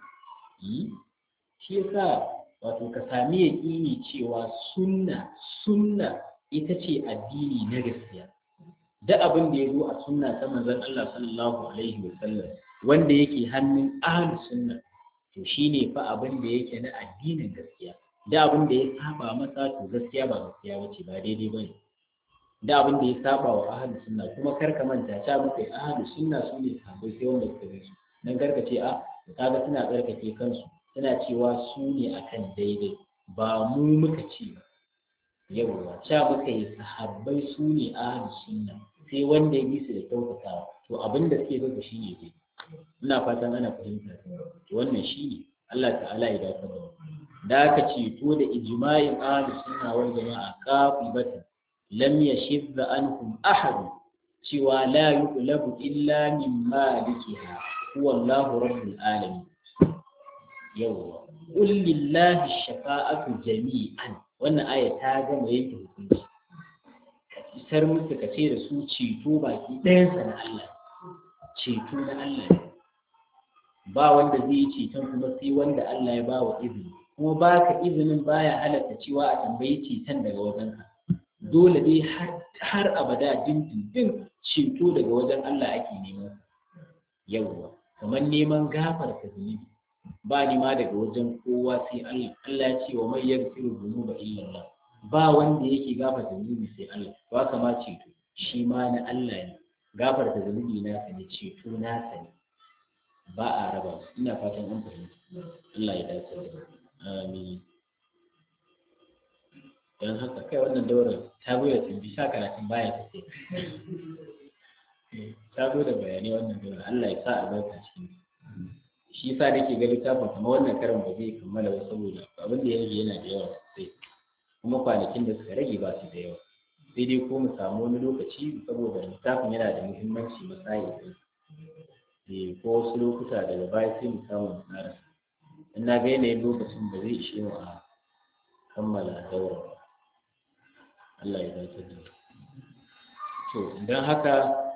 shi yasa wato ka sami yaƙini cewa sunna sunna ita ce addini na gaskiya da abin da ya zo a sunna ta manzon Allah sallallahu alaihi wa sallam wanda yake hannun ahlus sunna to shine fa abin da yake na addinin gaskiya da abin da ya saba masa to gaskiya ba gaskiya bace ba daidai bane da abin da ya saba wa ahlus sunna kuma kar ka manta ta muka ahlus sunna su ne sahabbai sai wanda suka bi su dan karka ce a kaga suna tsarkake kansu suna cewa su ne akan daidai ba mu muka ce ba yawwa sha muka yi sahabbai su ne ahlus sunna sai wanda ya bi su da kyautatawa to abin da suke gaba shi ne dai ina fatan ana fahimta to wannan shi ne Allah ta'ala ya dace da da aka ceto da ijma'in ahlus sunna wal jama'a qafibatan lam yashidda anhum ahad cewa la yuqlabu illa min malikiha huwa Allahu rabbul alamin yawwa qul lillahi shafa'atu jami'an wannan aya ta gama yanke hukunci ka isar musu ka ce da su ceto baki ɗayansa na Allah ceto na Allah ne ba wanda zai yi ceton kuma sai wanda Allah ya ba wa izini kuma baka izinin baya halatta cewa a tambayi ceton daga wajenka dole dai har abada dindindin ceto daga wajen Allah ake neman yawwa kamar neman gafarta zunubi ba ni ma daga wajen kowa sai Allah Allah ya ce wa mai yaghfiru dhunuba illa Allah ba wanda yake gafarta zunubi sai Allah ba kama ceto shi ma na Allah ne gafarta zunubi na sa ne ceto na sa ne ba a raba ina fatan an fahimta Allah ya dace da amin dan haka kai wannan daura ta goya tumbi sha karatun baya ta ce ta zo da bayanai wannan daura Allah ya sa albarka cikin shi yasa nake ga littafin kamar wannan karin ba zai kammala ba saboda abin da ya rage yana da yawa sosai kuma kwanakin da suka rage ba su da yawa sai dai ko mu samu wani lokaci saboda littafin yana da muhimmanci masayi eh ko wasu lokuta daga baya sai mu samu mu karasa in na ga yanayin lokacin da zai ishe mu a kammala daura ba Allah ya dace da to idan haka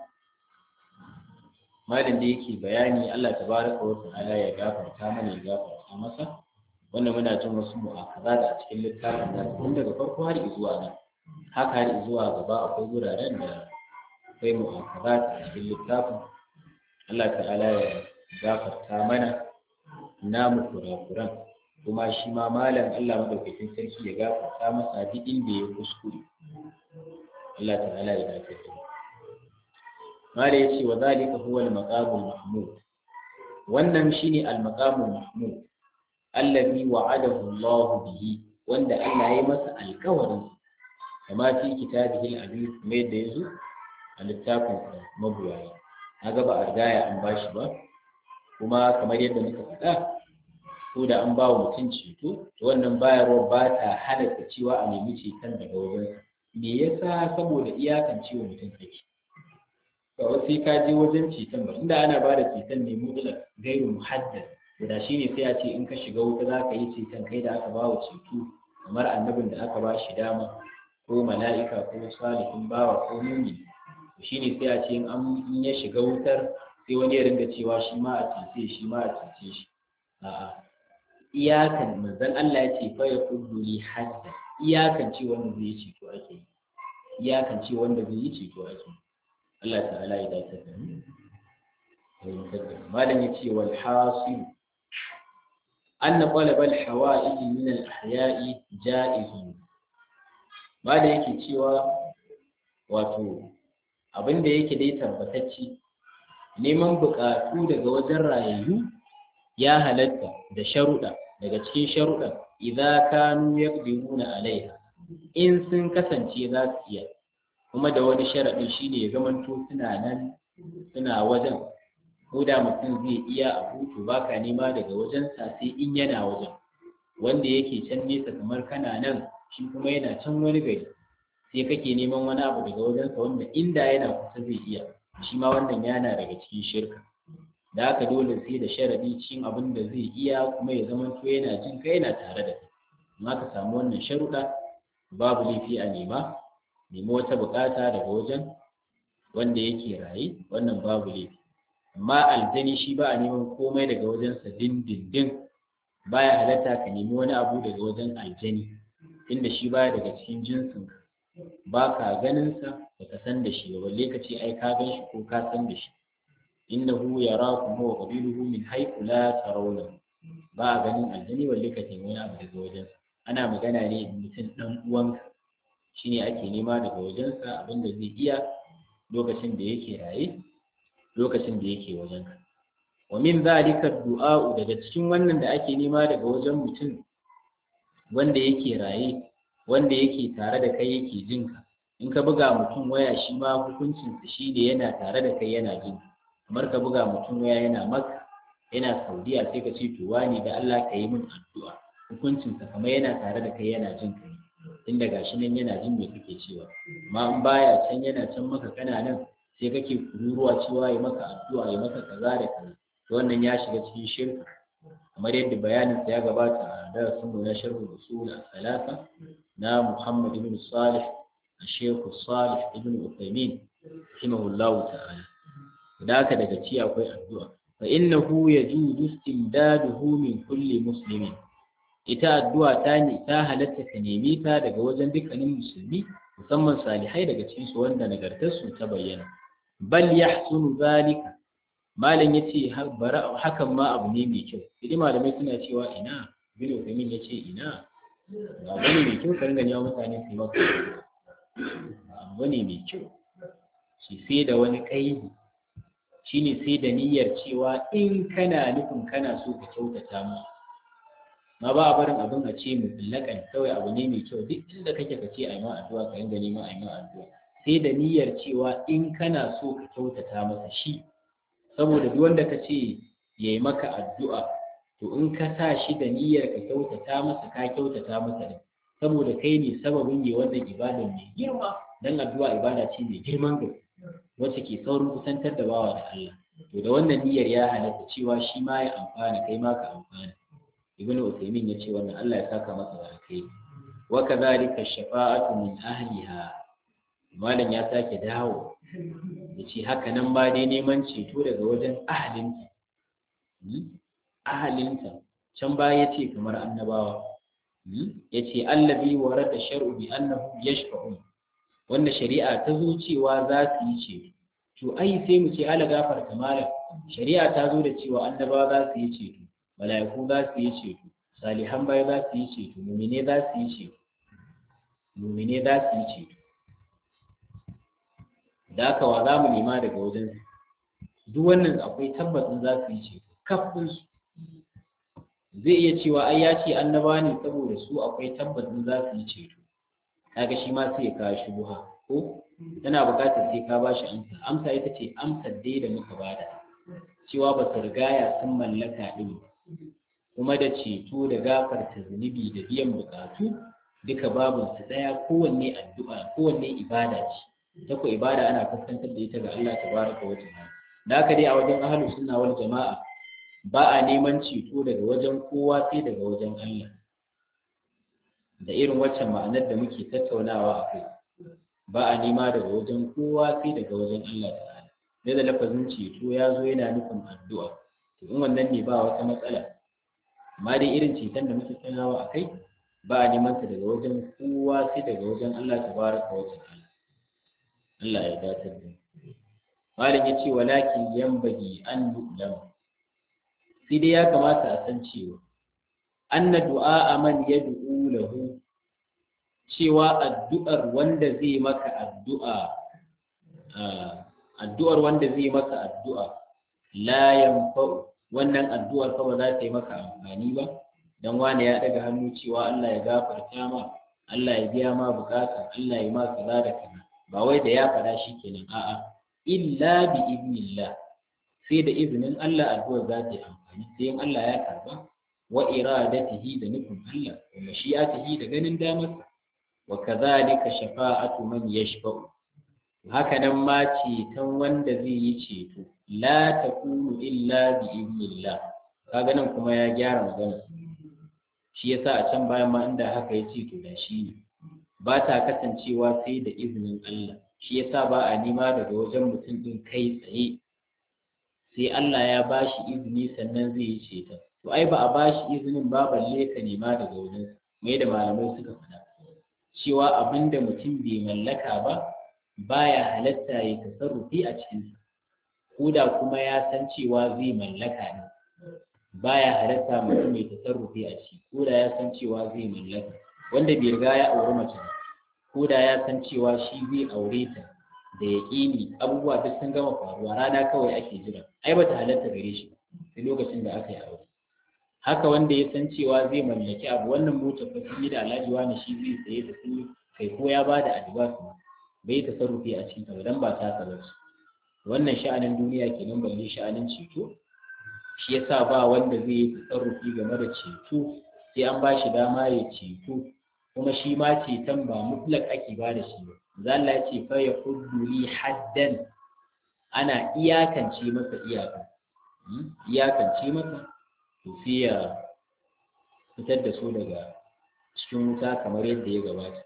malin da yake bayani Allah tabaraka wa ta'ala ya gafarta mana ya gafarta masa wannan muna jin wasu mu'akaza da a cikin littafin da tun daga farko har zuwa nan haka har zuwa gaba akwai wuraren da akwai mu'akaza a cikin littafin Allah ta'ala ya gafarta mana namu kurakuran kuma shi ma malam Allah madaukakin sarki ya gafarta masa duk inda ya kuskure Allah ta'ala ya dace da mala yace wa zalika huwa al-maqamul mahmud wannan shine al-maqamul mahmud allazi wa'adahu Allah bihi wanda Allah ya masa alƙawarin kama fi kitabihi al-aziz mai da yazo a littafin mabuwayi kaga ba a rigaya an bashi ba kuma kamar yadda muka faɗa ko da an ba wa mutum ceto to wannan bayarwa ba ta halatta cewa a nemi ceton daga wajensa me yasa saboda iyakan ciwo mutum kake ba wasu ka je wajen ceton ba inda ana ba da ceton ne mutlak gairu muhaddad da shi ne sai a ce in ka shiga wuta za ka yi ceton kai da aka ba wa ceto kamar annabin da aka ba shi dama ko mala'ika ko salihin bawa ko mumi shi ne sai a ce in ya shiga wutar sai wani ya ringa cewa shi ma a cece shi ma a cece shi a'a iyakan manzon Allah ya ce fa ya kullu li hadda iyakan ce wanda zai yi ceto ake yi iyakan ce wanda zai yi ceto ake yi Allah ta'ala ya dace da mu malam ya ce wal hasil anna talab al hawa'ij min al ahya'i ja'iz malam yake cewa wato abin da yake dai tabbatacce neman buƙatu daga wajen rayayyu ya halatta da sharuɗa daga cikin sharuɗa idza kanu yaqdiruna alaiha in sun kasance za su iya kuma da wani sharaɗin shine ya zamanto suna nan suna wajen ko da mutum zai iya a hutu baka nema daga wajensa sai in yana wajen wanda yake can nesa kamar kana nan shi kuma yana can wani gari sai kake neman wani abu daga wajensa wanda inda yana kusa zai iya shi ma wannan yana daga cikin shirka da haka dole sai da sharaɗi cikin abin da zai iya kuma ya zamanto yana jin kai yana tare da kai amma ka samu wannan sharuɗa babu laifi a nema nemi wata bukata daga wajen wanda yake raye wannan babu laifi amma aljani shi ba a neman komai daga wajensa dindindin baya halatta ka nemi wani abu daga wajen aljani inda shi baya daga cikin jinsin ka ba ka ganinsa ba ka san da shi ba balle ka ce ai ka gan shi ko ka san da shi innahu yarakum huwa qabiluhu min haythu la tarawna ba a ganin aljani balle ka nemi wani abu daga wajensa ana magana ne mutum dan uwanka shine ake nema daga wajensa abinda zai iya lokacin da yake raye lokacin da yake wajenka wa min zalika du'a'u daga cikin wannan da ake nema daga wajen mutum wanda yake raye wanda yake tare da kai yake jinka in ka buga mutum waya shi ma hukuncin sa shi ne yana tare da kai yana jin kamar ka buga mutum waya yana maka yana saudiya sai ka ce to wani da Allah ka yi min addu'a hukuncin sa kamar yana tare da kai yana jin kai inda gashi nan yana jin me kake cewa amma in baya can yana can maka kana nan sai kake kururuwa cewa ya maka addu'a ya maka kaza da kaza to wannan ya shiga cikin shirka kamar yadda bayanin sa ya gabata a darasin mu na sharhu usul salasa na Muhammad ibn Salih Sheikh Salih ibn Uthaymeen rahimahullahu ta'ala da haka daga ci akwai addu'a fa innahu yajuzu istimdaduhu min kulli muslimin ita addu'a ta ne ta halatta ka nemi ta daga wajen dukkanin musulmi musamman salihai daga cikin su wanda nagartarsu ta bayyana bal yahsunu zalika malam yace hakan ma abu ne mai kyau idan malamai suna cewa ina bin Uthaymeen yace ina ba bane mai kyau kan gani mutane su maka abu ne mai kyau shi sai da wani kaidi shine sai da niyyar cewa in kana nufin kana so ka kyautata musu ma ba a barin abin a ce mutlaƙan kawai abu ne mai kyau duk inda kake ka ce a yi ma addu'a ka ringa neman a yi ma addu'a sai da niyyar cewa in kana so ka kyautata masa shi saboda duk wanda ka ce ya yi maka addu'a to in ka sa shi da niyyar ka kyautata masa ka kyautata masa ne saboda kai ne sababin yi wannan ibadan mai girma dan addu'a ibada ce mai girman gaske wacce ke saurin kusantar da bawa da Allah to da wannan niyyar ya halatta cewa shi ma ya amfana kai ma ka amfana ibn Uthaymeen ya ce wannan Allah ya saka masa da alkai wa kadhalika shafa'atu min ahliha malam ya sake dawo ya ce haka nan ba dai neman ceto daga wajen ahalinta ahalinta can baya ya ce kamar annabawa ya ce allabi wara da shar'u bi annahu yashfa'un wanda shari'a ta zo cewa za su yi ceto to ai sai mu ce ala gafarta malam shari'a ta zo da cewa annabawa za su yi ceto mala'iku za su yi ceto salihan bai za su yi ceto mumine za su yi ceto mumine za su yi ceto da haka wa za mu nema daga wajen duk wannan akwai tabbacin za su yi ceto kafin su zai iya cewa ai ya ce annaba ne saboda su akwai tabbacin za su yi ceto kaga shi ma sai ya kawo shubuha ko tana buƙatar sai ka bashi amsa amsa ita ce amsar dai da muka bada cewa ba su rigaya sun mallaka ɗin kuma da ceto da gafarta zunubi da biyan buƙatu duka babin su ɗaya kowanne addu'a kowanne ibada ce ta ko ibada ana fuskantar da ita ga Allah tabaraka wa ta'ala da haka dai a wajen ahlus sunna wal jama'a ba a neman ceto daga wajen kowa sai daga wajen Allah da irin waccan ma'anar da muke tattaunawa a kai ba a nema daga wajen kowa sai daga wajen Allah ta'ala da da lafazin ceto ya zo yana nufin addu'a to in wannan ne ba wata matsala amma dai irin ceton da muke tattaunawa a kai ba a neman sa daga wajen kowa sai daga wajen Allah tabaraka wa ta'ala Allah ya datar da Malam ya ce walakin yambagi an yu'lam sai dai ya kamata a san cewa anna du'a man yad'u lahu cewa addu'ar wanda zai maka addu'a addu'ar wanda zai maka addu'a la yanfa'u wannan addu'ar fa ba za ta yi maka amfani ba dan wani ya daga hannu cewa Allah ya gafarta ma Allah ya biya ma bukata Allah ya ma kaza da kaza ba wai da ya faɗa shi kenan a'a illa bi idnillah sai da izinin Allah addu'ar za ta yi amfani sai in Allah ya karba wa iradatihi da nufin Allah wa mashi'atihi da ganin damarsa wa kadhalika shafa'atu man yashfa'u haka nan ma ceton wanda zai yi ceto la takunu illa bi idnillah kaga nan kuma ya gyara magana shi yasa a can bayan ma inda haka ya ce to da shi ne ba ta kasancewa sai da izinin Allah shi yasa ba a nema daga wajen mutum din kai tsaye sai Allah ya ba shi izini sannan zai yi ceton to ai ba a ba shi izinin ba balle ka nema daga wajen mai da malamai suka faɗa cewa abin da mutum bai mallaka ba baya halatta ya tasarrufi a cikinsa ko da kuma ya san cewa zai mallaka ne baya halatta mutum ya tasarrufi a ciki ko da ya san cewa zai mallaka wanda bai riga ya auri mace ba ko da ya san cewa shi zai aure ta da yaƙini abubuwa duk sun gama faruwa rana kawai ake jira ai bata halatta gare shi sai lokacin da aka yi aure haka wanda ya san cewa zai mallaki abu wannan motar fa sun yi da alhaji wani shi zai saye ta sun kai ko ya ba da advance ma bai tasarrufi a cikin ta dan ba ta ba wannan sha'anin duniya kenan balle sha'anin ceto shi yasa ba wanda zai yi tasarrufi game da ceto sai an ba shi dama ya ceto kuma shi ma ceton ba mutlak ake ba da shi ba zalla ya ce fa ya li haddan ana iyakance masa iyaka iyakance masa to sai ya fitar da su daga cikin wuta kamar yadda ya gabata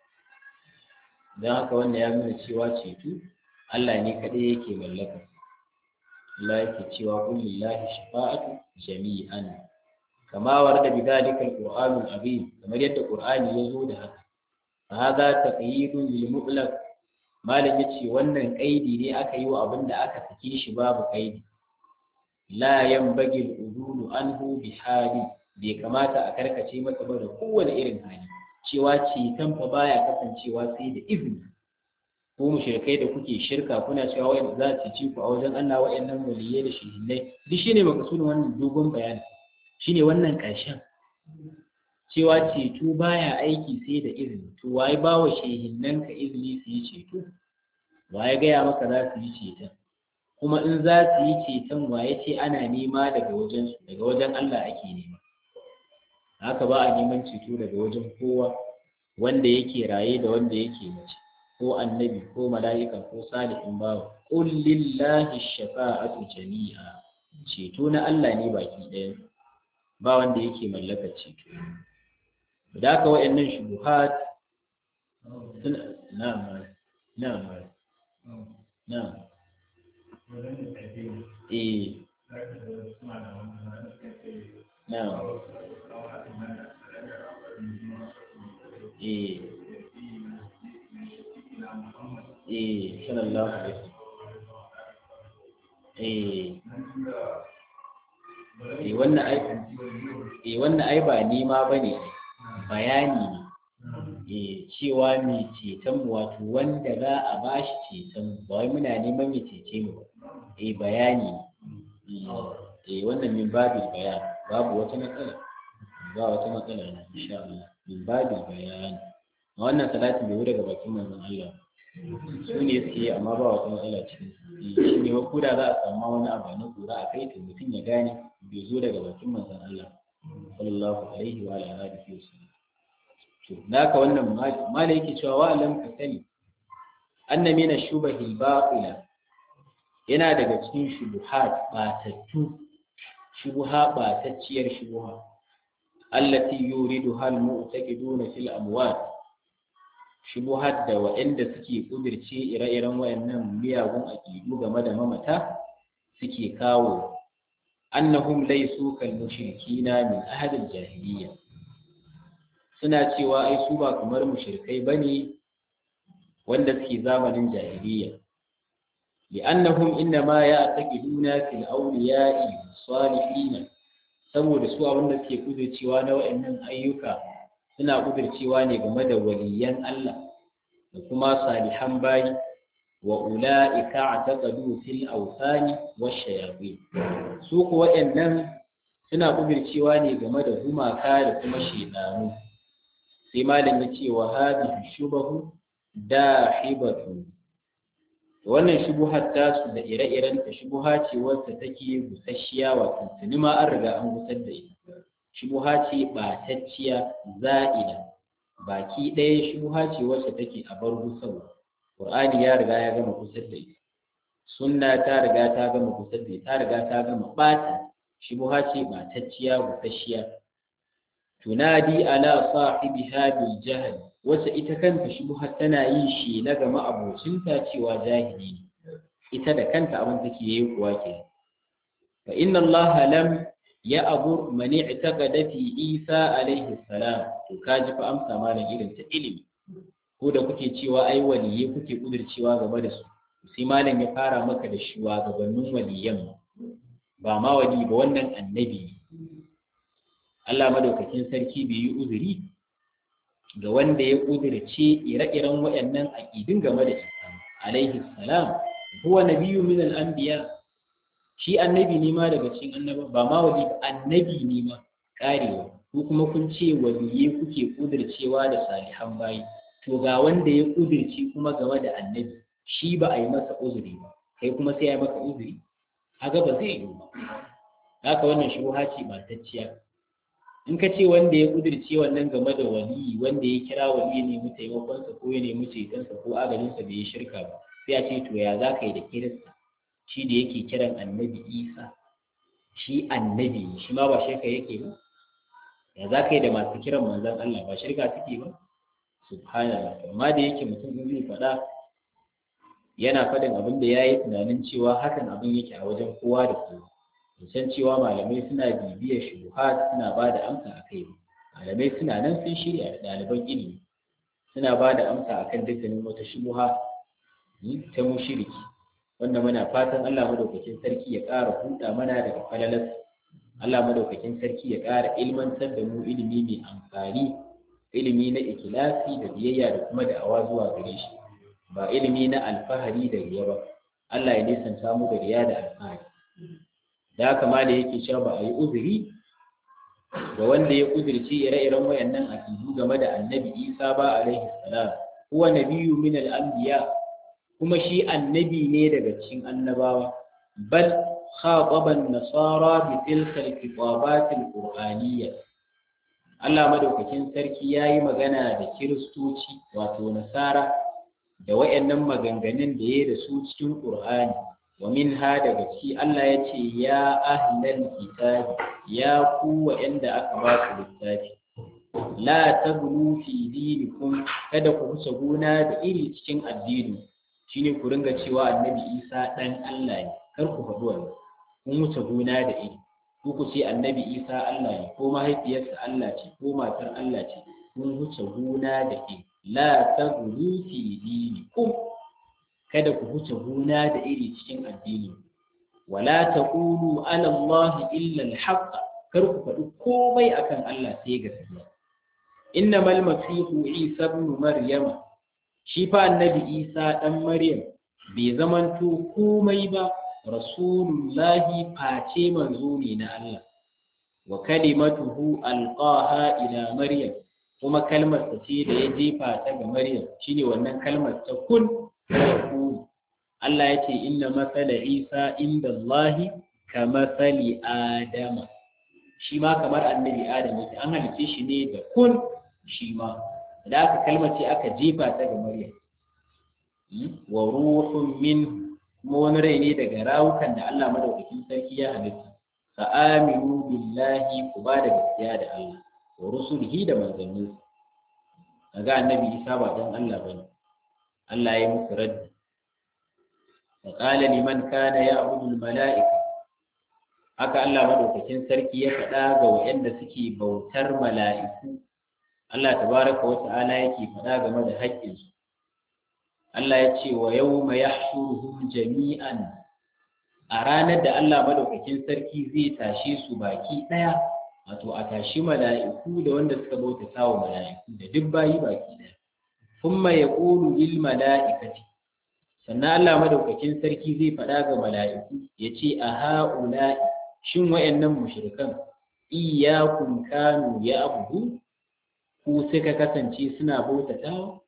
don haka wannan ya nuna cewa ceto Allah ne kaɗai yake mallaka Allah yake cewa qul lillahi shafa'atu jami'an kama warda bidhalika alqur'anu azim kamar yadda qur'ani ya zo da haka fa hadha taqyidun lil mutlaq malam yace wannan kaidi ne aka yi wa abin da aka sake shi babu kaidi la yanbaghi al-udulu anhu bi hali bai kamata a karkace masa ba da kowane irin hali cewa ceton fa baya kasancewa sai da izini ko mushrikai da kuke shirka kuna cewa wa'in za su ci ku a wajen Allah wa'annan waliyai da shehillai duk shine makasudin wannan dogon bayani shine wannan ƙarshen cewa ceto baya aiki sai da izini to waye ba wa shehinnan ka izini su yi ceto waye gaya maka za su yi ceton kuma in za su yi ceton waye ce ana nema daga wajen su daga wajen Allah ake nema haka ba a neman ceto daga wajen kowa wanda yake raye da wanda yake mace ko annabi ko mala'ika ko salihin bawa qul lillahi shafa'atu jami'a ceto na Allah ne baki ɗaya ba wanda yake mallakar ceto da haka waɗannan shubuhat suna na'am na'am na'am eh na'am eh eh sallallahu alaihi eh eh wannan ai eh wannan ai ba nima bane bayani ne eh cewa mai ceton wato wanda za a bashi ceton ba wai muna neman ya cece mu eh bayani ne eh wannan min babil bayan babu wata matsala ba wata matsala na insha Allah min babil bayan wannan salatin bai daga bakin manzon Allah su ne suke amma ba wata matsala cikin shi ne ko da za a samu wani abu na kura a kai to mutum ya gane bai zo daga bakin manzon Allah sallallahu alaihi wa alihi wa sallam to naka wannan mala yake cewa wa alam ka sani anna min ash-shubahil batila yana daga cikin shubuhat batattu shubuha batacciyar shubuha allati yuriduha al-mu'taqiduna fil amwat shubuhat da waɗanda suke kudirce ire-iren wayannan miyagun aqidu game da mamata suke kawo annahum laysu kal mushrikina min ahli al-jahiliyya suna cewa ai su ba kamar mushrikai bane wanda suke zamanin jahiliyya li'annahum innama ya'taqiduna fil awliya'i salihin saboda su abin da suke kudurcewa na wayannan ayyuka suna kudurcewa ne game da waliyan Allah da kuma salihan bayi wa ula'ika ataqadu fil awthani wash shayatin su ko wayannan suna kudurcewa ne game da gumaka da kuma shedanu sai malam ya ce wa hadhihi shubahu dahibatu wannan shubuhar tasu da ire-iren ta shubuha ce wacce take busasshiya wato tuni ma an riga an gusar da ita shubuha ce ɓatacciya za'ida baki ɗaya shubuha ce wacce take a bar gusarwa qur'ani ya riga ya gama gusar da ita sunna ta riga ta gama gusar da ita ta riga ta gama ɓata shubuha ce ɓatacciya busasshiya tunadi ala sahibiha bil jahl wacce ita kanta shubuha tana yin shi na ga ma'abocinta cewa jahili ne ita da kanta abin take yi kuwa ke fa inna allaha lam ya abur mani i'taqada fi isa alaihi salam to kaji fa amsa malam irin ta ilimi ko da kuke cewa ai waliye kuke kudurcewa game da su sai malam ya fara maka da shugabannin waliyan ba ma wali ba wannan annabi Allah madaukakin sarki bai yi uzuri ga wanda ya kudurce ire-iren waɗannan aƙidun game da Isa alaihi salam huwa nabiyyu min al-anbiya shi annabi ne ma daga cikin annaba ba ma wali ba annabi ne ma karewa ko kuma kun ce waliye kuke kudurcewa da salihan bayi to ga wanda ya kudurce kuma game da annabi shi ba a yi masa uzuri ba kai kuma sai ya maka uzuri haka ba zai yi ba haka wannan shubha ce batacciya in ka ce wanda ya kudirce wannan game da wali wanda ya kira wali ne mu taimakonsa ko ya nemi cetonsa ko agalinsa bai yi shirka ba sai a ce to ya za ka yi da kirista shi da yake kiran annabi isa shi annabi shi ma ba shirka yake ba ya za ka yi da masu kiran manzon Allah ba shirka suke ba subhanallah amma da yake mutum in zai faɗa yana faɗin abin da ya yi tunanin cewa hakan abin yake a wajen kowa da kowa san cewa malamai suna bibiyar shubuhat suna ba da amsa a kai malamai suna nan sun shirya da ɗaliban ilimi suna ba da amsa akan dukkanin wata shubuha ta mushiriki wanda muna fatan Allah madaukakin sarki ya ƙara huda mana daga falalas Allah madaukakin sarki ya ƙara ilmantar da mu ilimi mai amfani ilimi na ikilasi da biyayya da kuma da'awa zuwa gare shi ba ilimi na alfahari da riya ba Allah ya nisanta mu da riya da alfahari da haka ma da yake cewa ba a yi uzuri ga wanda ya uzurci ire-iren wayannan aqidu game da annabi Isa ba alaihi salam huwa nabiyyu min al-anbiya kuma shi annabi ne daga cikin annabawa bal khataba an-nasara bi tilka al-khitabat al-qur'aniyya Allah madaukakin sarki yayi magana da kiristoci wato nasara da wayannan maganganun da yayi da su cikin Qur'ani wa minha daga ciki Allah ya ce ya ahlal kitabi ya ku wa'anda aka ba su littafi la tablu fi dinikum kada ku huce gona da iri cikin addini shine ku ringa cewa annabi Isa dan Allah ne kar ku faɗi wannan kun wuce gona da iri ku ku ce annabi Isa Allah ne ko mahaifiyarsa Allah ce ko matar Allah ce kun wuce gona da iri la tablu fi dinikum kada ku huce gona da iri cikin addini wala taqulu ala Allah illa al-haqq kar ku faɗi komai akan Allah sai gaskiya innamal masihu isa ibn maryama shi fa annabi isa dan maryam bai zamanto komai ba rasulullahi face manzo ne na Allah wa kalimatuhu alqaha ila maryam kuma kalmar ta ce da ya jefa ta ga maryam shine wannan kalmar ta kun yakunu Allah ya ce inna matsala Isa inda Allahi ka matsali Adama shi ma kamar annabi Adam yake an halice shi ne da kun shi ma da aka kalmace aka jefa ta ga Maryam wa ruhun min kuma wani rai ne daga rawukan da Allah madaukakin sarki ya halitta fa aminu billahi ku ba da gaskiya da Allah wa rusulihi da manzanninsa kaga annabi Isa ba dan Allah bane Allah ya musu raddi وقال لمن كان يعبد الملائكة haka Allah madaukakin sarki ya faɗa ga waɗanda suke bautar mala'iku Allah tabaraka wa ta'ala yake faɗa game da haƙƙinsu Allah ya ce wa yawma yahshuruhum jami'an a ranar da Allah madaukakin sarki zai tashe su baki ɗaya wato a tashi mala'iku da wanda suka bautata wa mala'iku da duk bayi baki ɗaya kuma yaqulu lil mala'ikati sannan Allah madaukakin sarki zai faɗa ga mala'iku ya ce a ha'ula shin wayannan mushrikan iyyakum kanu ya abudu ku suka kasance suna bautatawa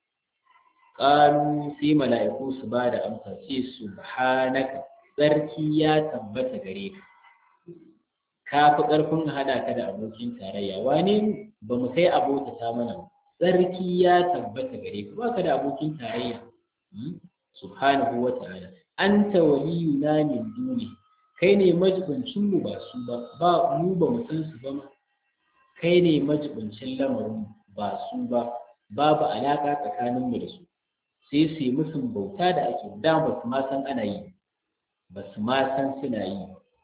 qalu sai mala'iku su ba da amsa ce subhanaka sarki ya tabbata gare ka ka fi ƙarfin haɗa ka da abokin tarayya wane ba mu kai abotata mana sarki ya tabbata gare ka ba ka da abokin tarayya subhanahu wa ta'ala anta waliyuna min duni kai ne majibincin mu ba su ba ba mu ba mu san su ba ma kai ne majibincin lamarin ba su ba babu alaka tsakanin mu da su sai su yi musu bauta da ake da ba su ma san ana yi ba su ma san suna yi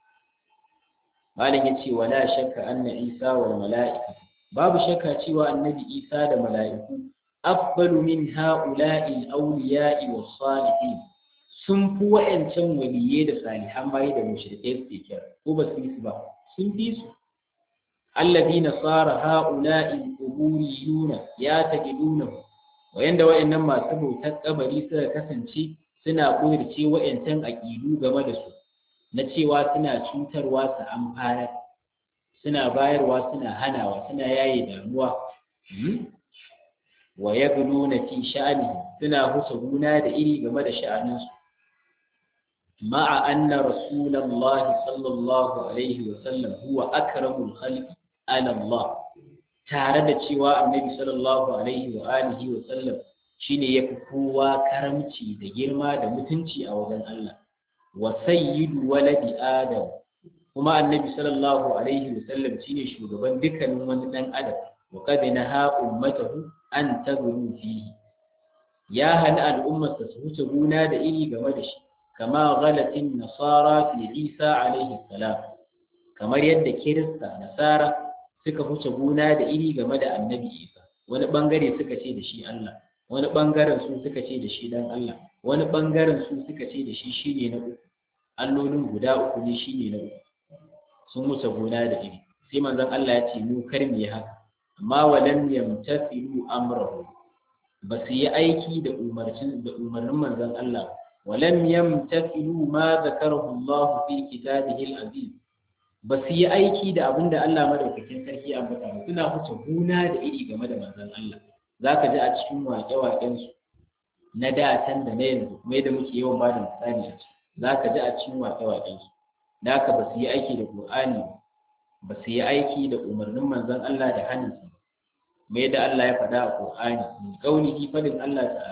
malam yace wala shakka anna isa wal mala'ika babu shakka cewa annabi isa da mala'iku afdalu min ha'ula'i al-awliya'i was-salihin sun fi wa'ancan waliyye da salihan bayi da mushrikai suke kira ko ba su yi su ba sun fi su alladhina sara ha'ula'i al-quburiyuna ya taqiduna wayanda wa'annan masu bautar kabari suka kasance suna ƙudurce wa'ancan aƙidu game da su na cewa suna cutarwa su amfanar suna bayarwa suna hanawa suna yaye damuwa wa ya na fi sha'ani suna huce guna da iri game da sha'aninsu ma'a anna rasulallahi sallallahu alaihi wa sallam huwa akramul khalqi ala Allah tare da cewa annabi sallallahu alaihi wa alihi wa sallam shine yafi kowa karamci da girma da mutunci a wajen Allah wa sayyidu waladi adam kuma annabi sallallahu alaihi wa sallam shine shugaban dukkanin wani dan adam wa qad naha ummatahu an taglu fihi ya hana al'ummarsa su wuce guna da iri game da shi kama ghalatin nasara fi isa alaihi salam kamar yadda kirista nasara suka wuce guna da iri game da annabi isa wani bangare suka ce da shi Allah wani bangaren su suka ce da shi dan Allah wani bangaren su suka ce da shi shine na uku allolin guda uku ne shine na uku sun wuce gona da iri sai manzon Allah ya ce mu kar mu yi haka amma walam yamtasilu amrahu ba su yi aiki da umarcin da umarnin manzon Allah walam yamtasilu ma zakarahu Allah fi kitabihi al-aziz ba su yi aiki da abin da Allah madaukakin sarki ya ambata ba suna wuce gona da iri game da manzon Allah zaka ji a cikin waƙe-waƙen su na da can da na yanzu mai da muke yawan ba da misali a ciki zaka ji a cikin waƙe-waƙen su da haka ba su yi aiki da Qur'ani ba su yi aiki da umarnin manzon Allah da hannunsa mai da Allah ya faɗa a Qur'ani min qaulihi fadin Allah ta'ala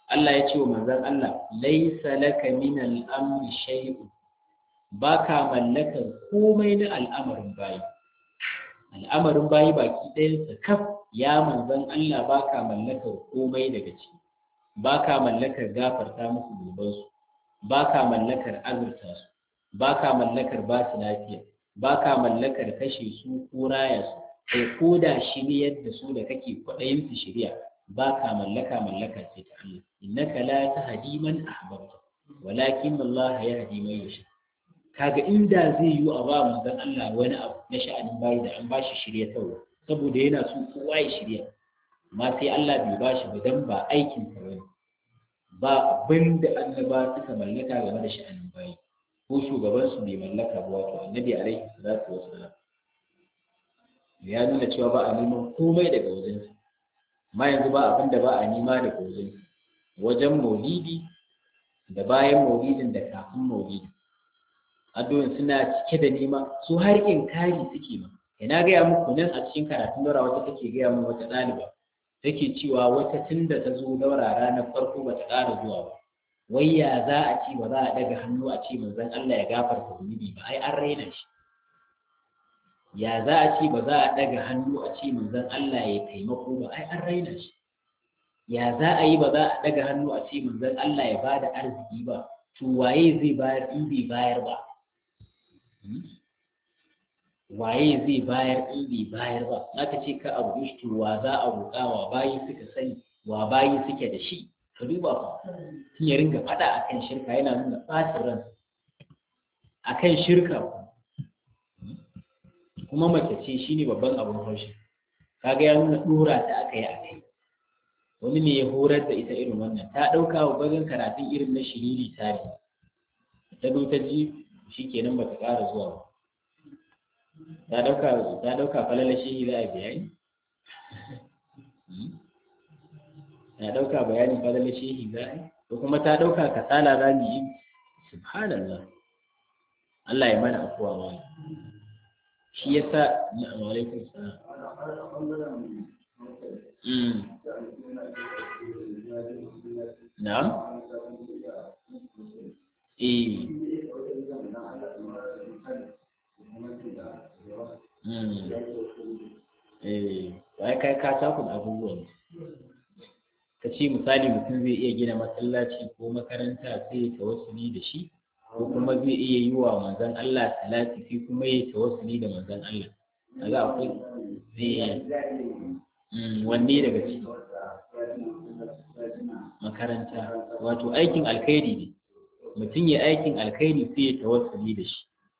Allah ya ce wa manzon Allah laisa laka min al-amri shay'un baka mallakar komai na al'amarin bayi al'amarin bayi baki ɗayansa kaf ya manzon Allah baka mallakar komai daga ciki baka mallakar gafarta musu zunubansu baka mallakar azurta su baka mallakar ba su lafiya baka mallakar kashe su ko raya su kai ko da shiryar da su da kake kwaɗayin su shirya baka mallaka mallaka ce ta Allah innaka la tahdi man ahbabta walakin Allah yahdi man yasha kaga inda zai yi a ba manzon Allah wani abu na sha'anin bayi da an bashi shirya tawo saboda yana so kowa ya shirya amma sai Allah bai bashi ba dan ba aikin sa bane ba abin da annaba suka mallaka game da sha'anin bayi ko shugaban su bai mallaka ba wato annabi alaihi salatu wassalam ya nuna cewa ba a neman komai daga wajensa amma yanzu ba abin da ba a nema daga wajensa wajen maulidi da bayan maulidin da kafin maulidi addu'in suna cike da nema su har kari suke ma ina gaya muku nan a cikin karatun daura wata take gaya min wata ɗaliba take cewa wata tun da ta zo daura ranar farko ba ta ƙara zuwa ba wai ya za a ce ba za a daga hannu a ce manzon Allah ya gafarta zunubi ba ai an raina shi ya za a ce ba za a daga hannu a ce manzon Allah ya taimako ba ai an raina shi ya za a yi ba za a daga hannu a ce manzon Allah ya bada arziki ba to waye zai bayar in bai bayar ba waye zai bayar in bai bayar ba aka ce ka abu shi wa za a roƙa wa bayi suka sani wa bayi suke da shi ka duba fa sun ya ringa faɗa akan shirka yana nuna ɓacin ran akan shirka kuma mace ce shine babban abin haushi kaga ya nuna ɗora ta aka yi a kai wani ne ya horar da ita irin wannan ta ɗauka wa bazin karatun irin na shiriri tare ta zo ta ji shi kenan ba ta ƙara zuwa ba ta ɗauka ta ɗauka falala shi za a bayani ta ɗauka bayanin falala shi za a yi ko kuma ta ɗauka kasala za mu yi subhanallah Allah ya mana afuwa ma shi yasa na alaikum salam Na'am? Eh. Eh, wai kai ka takun abubuwan. Ka ce misali mutum zai iya gina masallaci ko makaranta sai ya tawassuli da shi, ko kuma zai iya yi wa manzon Allah salati sai kuma ya tawassuli da manzon Allah. Kaga akwai zai wanne daga ciki makaranta wato aikin alkhairi ne mutum ya aikin alkhairi sai ya tawassuli da shi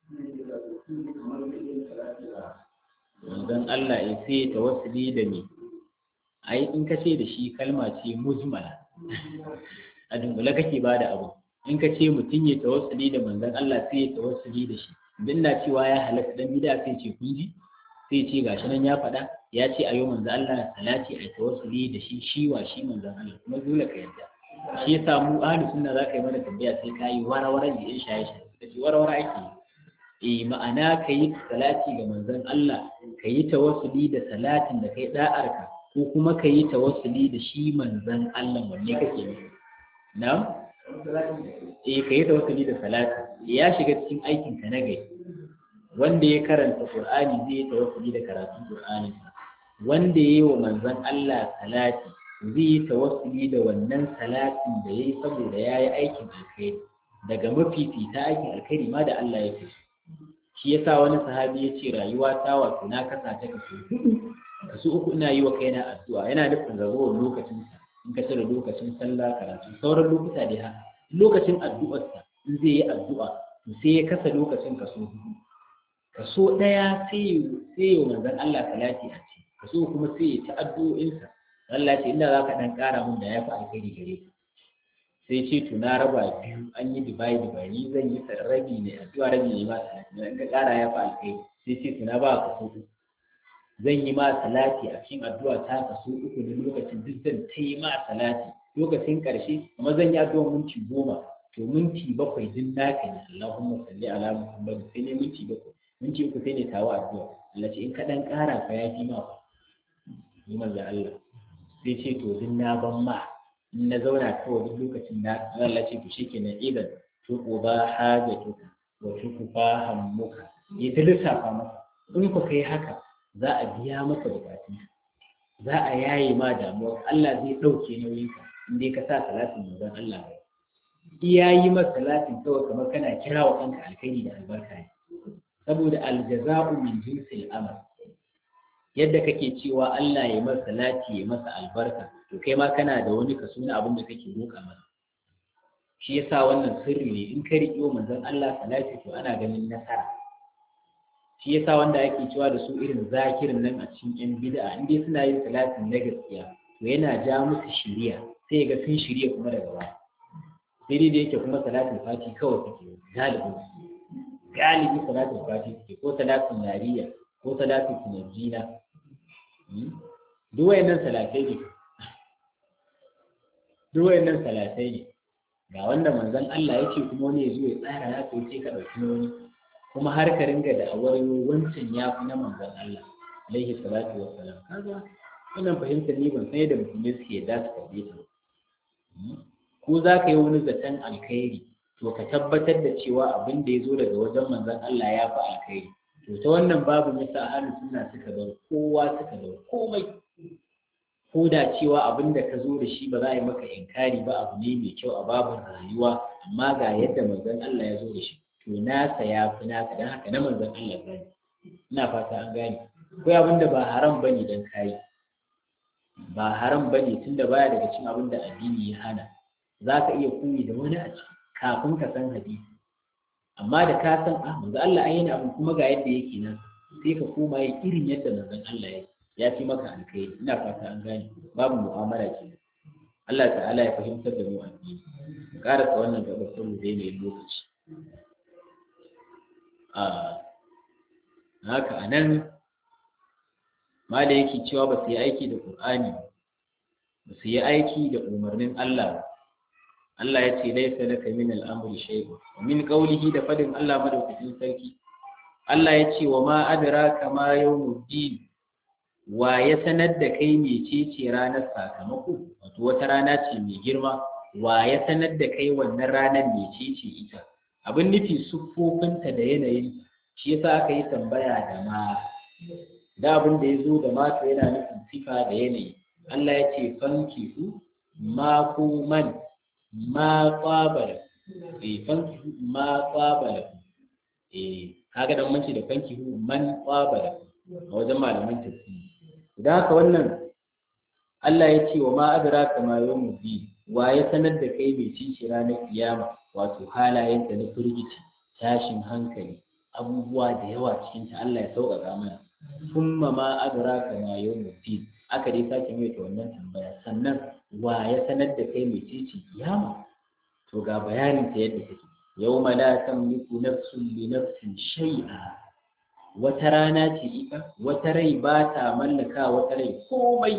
manzon Allah ya sai ya tawassuli da me ai in ka ce da shi kalma ce mujmala a dunkule kake ba da abu in ka ce mutum ya tawassuli da manzon Allah sai ya tawassuli da shi din na cewa ya halatta dan bid'a sai ce kun ji sai ce gashi nan ya faɗa ya ce a yau manzo Allah salati a tawassuli da shi shi wa shi manzo Allah kuma dole ka yadda shi ya samu ahli sunna za ka yi mana tambaya sai ka yi warawara da yan shaye shaye da shi warawara ake eh ma'ana ka yi salati ga manzon Allah ka yi tawassuli da salatin da kai da'arka ko kuma ka yi tawassuli da shi manzon Allah wanne kake nufi na'am eh ka yi tawassuli da salati ya shiga cikin aikin ka na gari wanda ya karanta Qur'ani zai yi tawassuli da karatun Qur'ani wanda ya yi wa manzon Allah salati zai yi tawassuli da wannan salatin da ya yi saboda ya yi aikin alkhairi daga mafifita aikin alkhairi ma da Allah ya fi shi yasa wani sahabi ya ce rayuwa ta wato na kasa ta kaso hudu kaso uku ina yi wa kaina addu'a yana nufin ragowar lokacin sa in ka cire lokacin sallah karatu sauran lokuta dai haka lokacin addu'arsa in zai yi addu'a to sai ya kasa lokacin kaso hudu kaso ɗaya sai ya manzan Allah salati a ce kaso kuma sai ya ci addu'o'insa Allah ce inda za ka ɗan ƙara min da ya fi alkhairi gare ka sai ce to na raba biyu an yi dibai dibai ni zan yi rabi ne addu'a rabi ne ma salati in ka ƙara ya fi alkhairi sai ce to na ba kaso uku zan yi ma salati a cikin addu'a ta kaso uku ne lokacin duk zan ta yi ma salati lokacin ƙarshe kuma zan yi addu'a minti goma to minti bakwai duk naka ne Allahumma salli ala Muhammad sai ne minti bakwai minti uku sai ne tawo addu'a Allah ce in ka dan ƙara fa ya fi ma ni manzo Allah sai ce to din na ban ma in na zauna kawai duk lokacin na Allah ce to shikenan idan tuku ba hajatuka wa tuku ba hammuka ya ta lissafa masa in ku kai haka za a biya maka bukatun za a yaye ma damuwa Allah zai ɗauke nauyinka in dai ka sa salatin manzon Allah ba iya yi masa salatin kawai kamar kana kira wa kanka alkhairi da albarka ne saboda aljaza'u min jinsil amal yadda kake cewa Allah ya masa salati ya masa albarka to kai ma kana da wani kaso na abin da kake roƙa masa shi yasa wannan sirri ne in ka riƙo manzon Allah salati to ana ganin nasara shi yasa wanda ake cewa da su irin zakirin nan a cikin yan bid'a in dai suna yin salatin na gaskiya to yana ja musu shiriya sai ga sun shirya kuma daga baya sai dai da yake kuma salatin fati kawai suke galibin galibi salatin fati suke ko salatin nariya ko salatin tunajina duk wayannan salatai ne duk wayannan salatai ne ga wanda manzon Allah ya ce kuma wani ya zo ya tsara ya to ce ka ɗauki wani kuma har ka ringa da awar wancan ya fi na manzon Allah alaihi salatu wa salam kaga wannan fahimtar ni ban san yadda musulmai suke da su karbe ta ko za ka yi wani zaton alkhairi to ka tabbatar da cewa abin da ya zo daga wajen manzon Allah ya fi alkhairi to ta wannan babu yasa ahlus sunna suka bar kowa suka bar komai ko da cewa abin da ka zo da shi ba za a yi maka inkari ba abu ne mai kyau a babin rayuwa amma ga yadda manzon Allah ya zo da shi to nasa ya fi naka don haka na manzon Allah ba ina fata an gane akwai abin da ba haram bane dan kayi ba haram bane tunda baya daga cikin abin da addini ya hana za ka iya koyi da wani a ciki kafin ka san hadisi amma da ka san ah manzo Allah ai yana abin kuma ga yadda yake nan sai ka koma yin irin yadda manzon Allah ya ya fi maka alkhairi ina fata an gane babu mu'amala ke Allah ta'ala ya fahimtar da mu addini mu karasa wannan gaba saboda yanayin lokaci a haka anan ma da yake cewa ba su yi aiki da Qur'ani ba su yi aiki da umarnin Allah Allah ya ce laisa laka min al-amri shay'un wa min qawlihi da fadin Allah madaukakin sarki Allah ya ce wa ma adraka ma yawmuddin wa ya sanar da kai mecece ranar sakamako wato wata rana ce mai girma wa ya sanar da kai wannan ranar mecece ita abin nufi siffofinta da yanayin shi yasa aka yi tambaya da ma da abin da ya zo da mata yana nufin sifa da yanayi Allah ya ce fankihu ma ku man ma qabala eh fankihu ma qabala eh kaga dan mace da fankihu man qabala a wajen malaman tafsiri idan haka wannan Allah ya ce wa ma adraka ma yawmuddin wa ya sanar da kai mai cici ranar kiyama wato halayen da na firgici tashin hankali abubuwa da yawa cikin ta Allah ya sauƙaƙa mana thumma ma adraka ma yawmuddin aka dai sake mai ta wannan tambaya sannan wa ya sanar da kai mai cici kiyama to ga bayanin ta yadda take yawma la tamliku nafsun li nafsin shay'a wata rana ce ita wata rai ba ta mallaka wata rai komai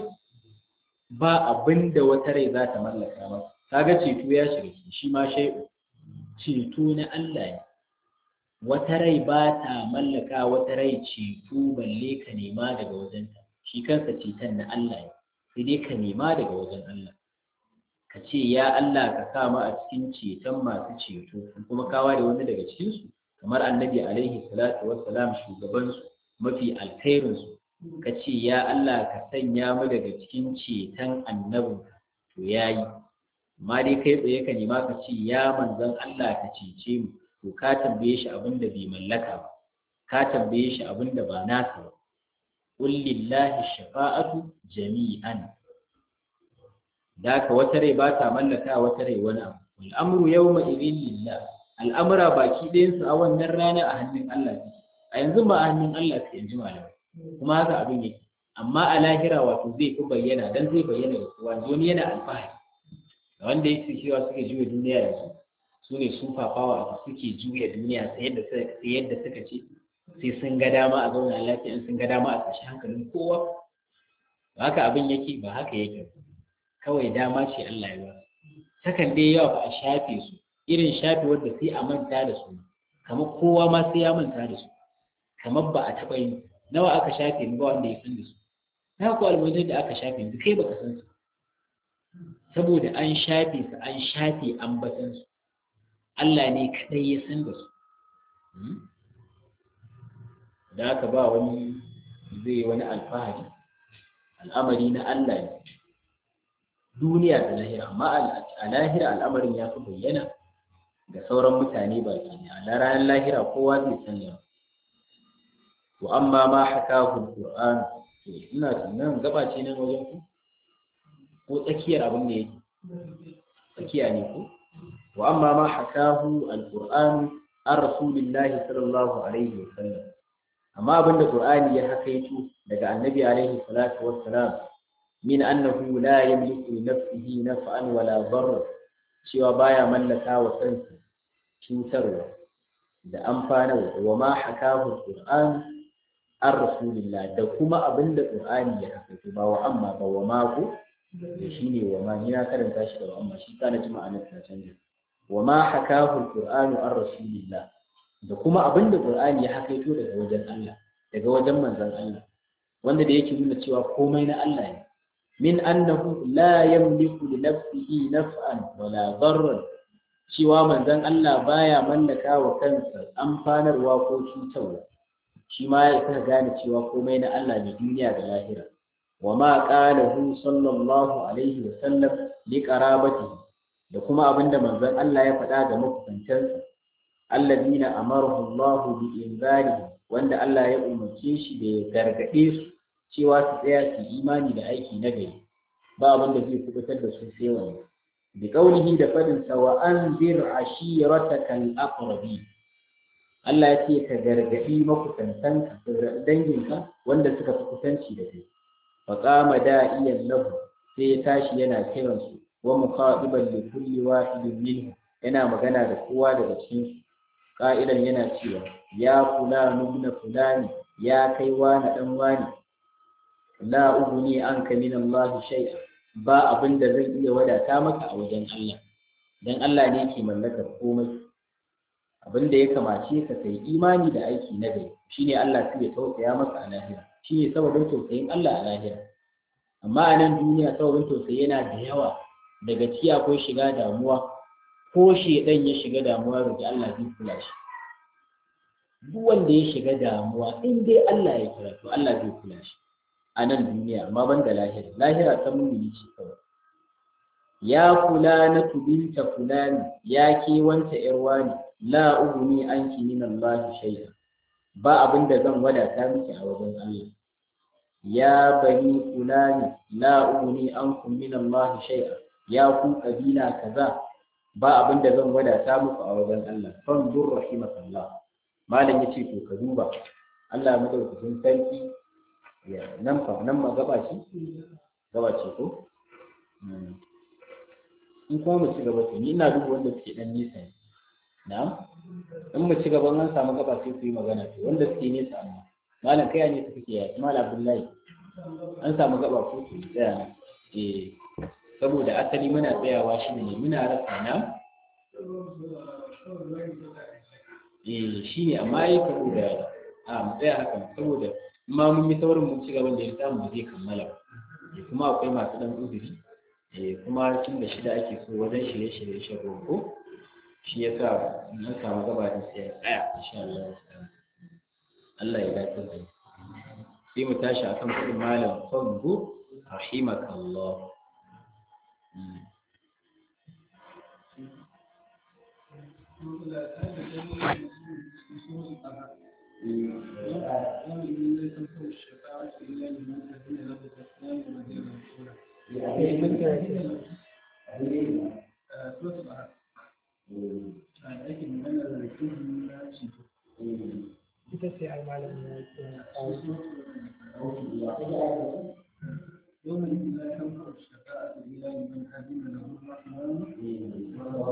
ba abin da wata rai za ta mallaka ba kaga ceto ya shiga shi ma shai'u ceto na Allah ne wata rai ba ta mallaka wata rai ceto balle ka nema daga wajenta shi kansa ceton na Allah ne sai dai ka nema daga wajen Allah ka ce ya Allah ka sa mu a cikin ceton masu ceto kuma kawa da wani daga cikinsu kamar annabi alaihi salatu wassalam shugabansu mafi alkhairinsu ka ce ya Allah ka sanya mu daga cikin ceton annabin to yayi amma dai kai tsaye ka nema ka ce ya manzon Allah ka cece mu to ka tambaye shi abin da bai mallaka ba ka tambaye shi abin da ba nasa ba qul lillahi shafa'atu jami'an da ka wata rai ba ta mallaka wata rai wani abu wal amru yawma idhin lillah al'amura baki ɗayansu a wannan rana a hannun Allah suke a yanzu ba a hannun Allah suke yanzu malamai kuma haka abin yake amma a lahira wato zai fi bayyana dan zai bayyana da kowa wani yana alfahari da wanda yake cewa suke juya duniya yanzu su ne su fafawa suke juya duniya sai yadda sai yadda suka ce sai sun ga dama a zauna lafiya in sun ga dama a tashi hankalin kowa haka abin yake ba haka yake kawai dama ce Allah ya ba sakan dai yawa ba a shafe su irin shafe wanda sai a manta da su kamar kowa ma sai ya manta da su kamar ba a taɓa yin nawa aka shafe ni ba wanda ya san da su na ko almajir da aka shafe yanzu kai baka san su saboda an shafe su an shafe ambatan su Allah ne kadai ya san da su da haka ba wani zai wani alfahari al'amari na Allah ne duniya da lahira amma a lahira al'amarin ya fi bayyana ga sauran mutane baki ne a ranar lahira kowa zai sanya wa amma ma hakahu alquran to ina tunan gaba ce nan wajen ku ko tsakiyar abin da yake tsakiya ne ko wa amma ma hakahu alquran an rasulillahi sallallahu alaihi wa sallam amma abinda qur'ani ya hakaito daga annabi alaihi salatu wassalam min annahu la yamliku li nafsihi naf'an wala darra cewa baya mallaka wa kansa cutarwa da amfanarwa wa ma hakahu qur'an an rasulillah da kuma abinda qur'ani ya hakaito ba wa amma ba wa ma ko da shine wa ma ni na karanta shi da wa amma shi kana ji ma'anar ta canja wa ma hakahu qur'anu an rasulillah da kuma abin da Qur'ani ya hakaito daga wajen Allah daga wajen manzon Allah wanda da yake nuna cewa komai na Allah ne min annahu la yamliku li nafsihi naf'an wala darran cewa manzon Allah baya mallaka wa kansa amfanarwa ko cutarwa shi ma ya ka gane cewa komai na Allah ne duniya da lahira wa ma qalahu sallallahu alaihi wa sallam li qarabatihi da kuma abinda manzon Allah ya faɗa ga makusantansa alladina amarahu Allah bi inzari wanda Allah ya umarce shi da ya gargade su cewa su tsaya su imani da aiki na gari ba abin da zai kubutar da su sai wani bi qaulihi da fadin sa wa anzir ashirataka al-aqrabi Allah ya ce ka gargadi makusantanka danginka wanda suka fi kusanci da kai fa qama da'iyan lahu sai ya tashi yana kiransu wa muqadiban li kulli wahidin minhu yana magana da kowa daga cikin su ƙa'idan yana cewa ya kula nuna fulani ya kai wani ɗan wani la uguni an ka min Allah shay'a ba abin da zan iya wadata maka a wajen Allah dan Allah ne ke mallakar komai abin da ya kamace ka kai imani da aiki na gari shine Allah sai ya tausaya maka a lahira shine sababin tausayin Allah a lahira amma a nan duniya sababin tausayi yana da yawa daga ciki akwai shiga damuwa ko shedan ya shiga damuwa roki Allah zai kula shi duk wanda ya shiga damuwa in dai Allah ya kira to Allah zai kula shi a nan duniya amma ban da lahira lahira ta mumini ce kawai ya kula na tubinta fulani ya ke wanta yar wani la uguni anki min Allah shay'a ba abin da zan wadata miki a wajen Allah ya bani fulani la uguni ankum min Allah shay'a ya ku kabila kaza ba abin da zan wadata muku a wajen Allah fanzur rahimakallah malam yace to ka duba Allah madaukakin sarki ya nan fa nan ma gaba ce gaba ce ko in kuma mu ci gaba to ni ina duba wanda suke dan nesa ne na'am in mu ci gaba an samu gaba sai ku yi magana to wanda suke nesa amma malam kai ne suke ya malam Abdullahi an samu gaba ko ku tsaya eh saboda asali muna tsayawa shi ne muna rasa na eh shi ne amma yi saboda a mu tsaya haka saboda ma mun yi saurin mun ci gaban da ya samu zai kammala kuma akwai masu dan uzuri eh kuma tun da shida ake so wajen shirye-shirye shan roƙo shi ya sa mun samu gaba da sai ya tsaya insha Allah Allah ya dace da sai mu tashi akan kudin malam fango rahimakallah ita ce ai malamin ya ce يوم لا تنفع الشفاعة إلا لمن أذن له الرحمن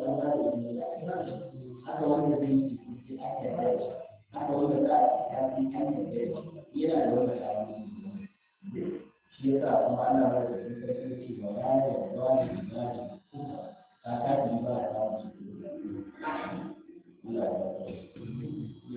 haka wanda zai yi haka wanda za a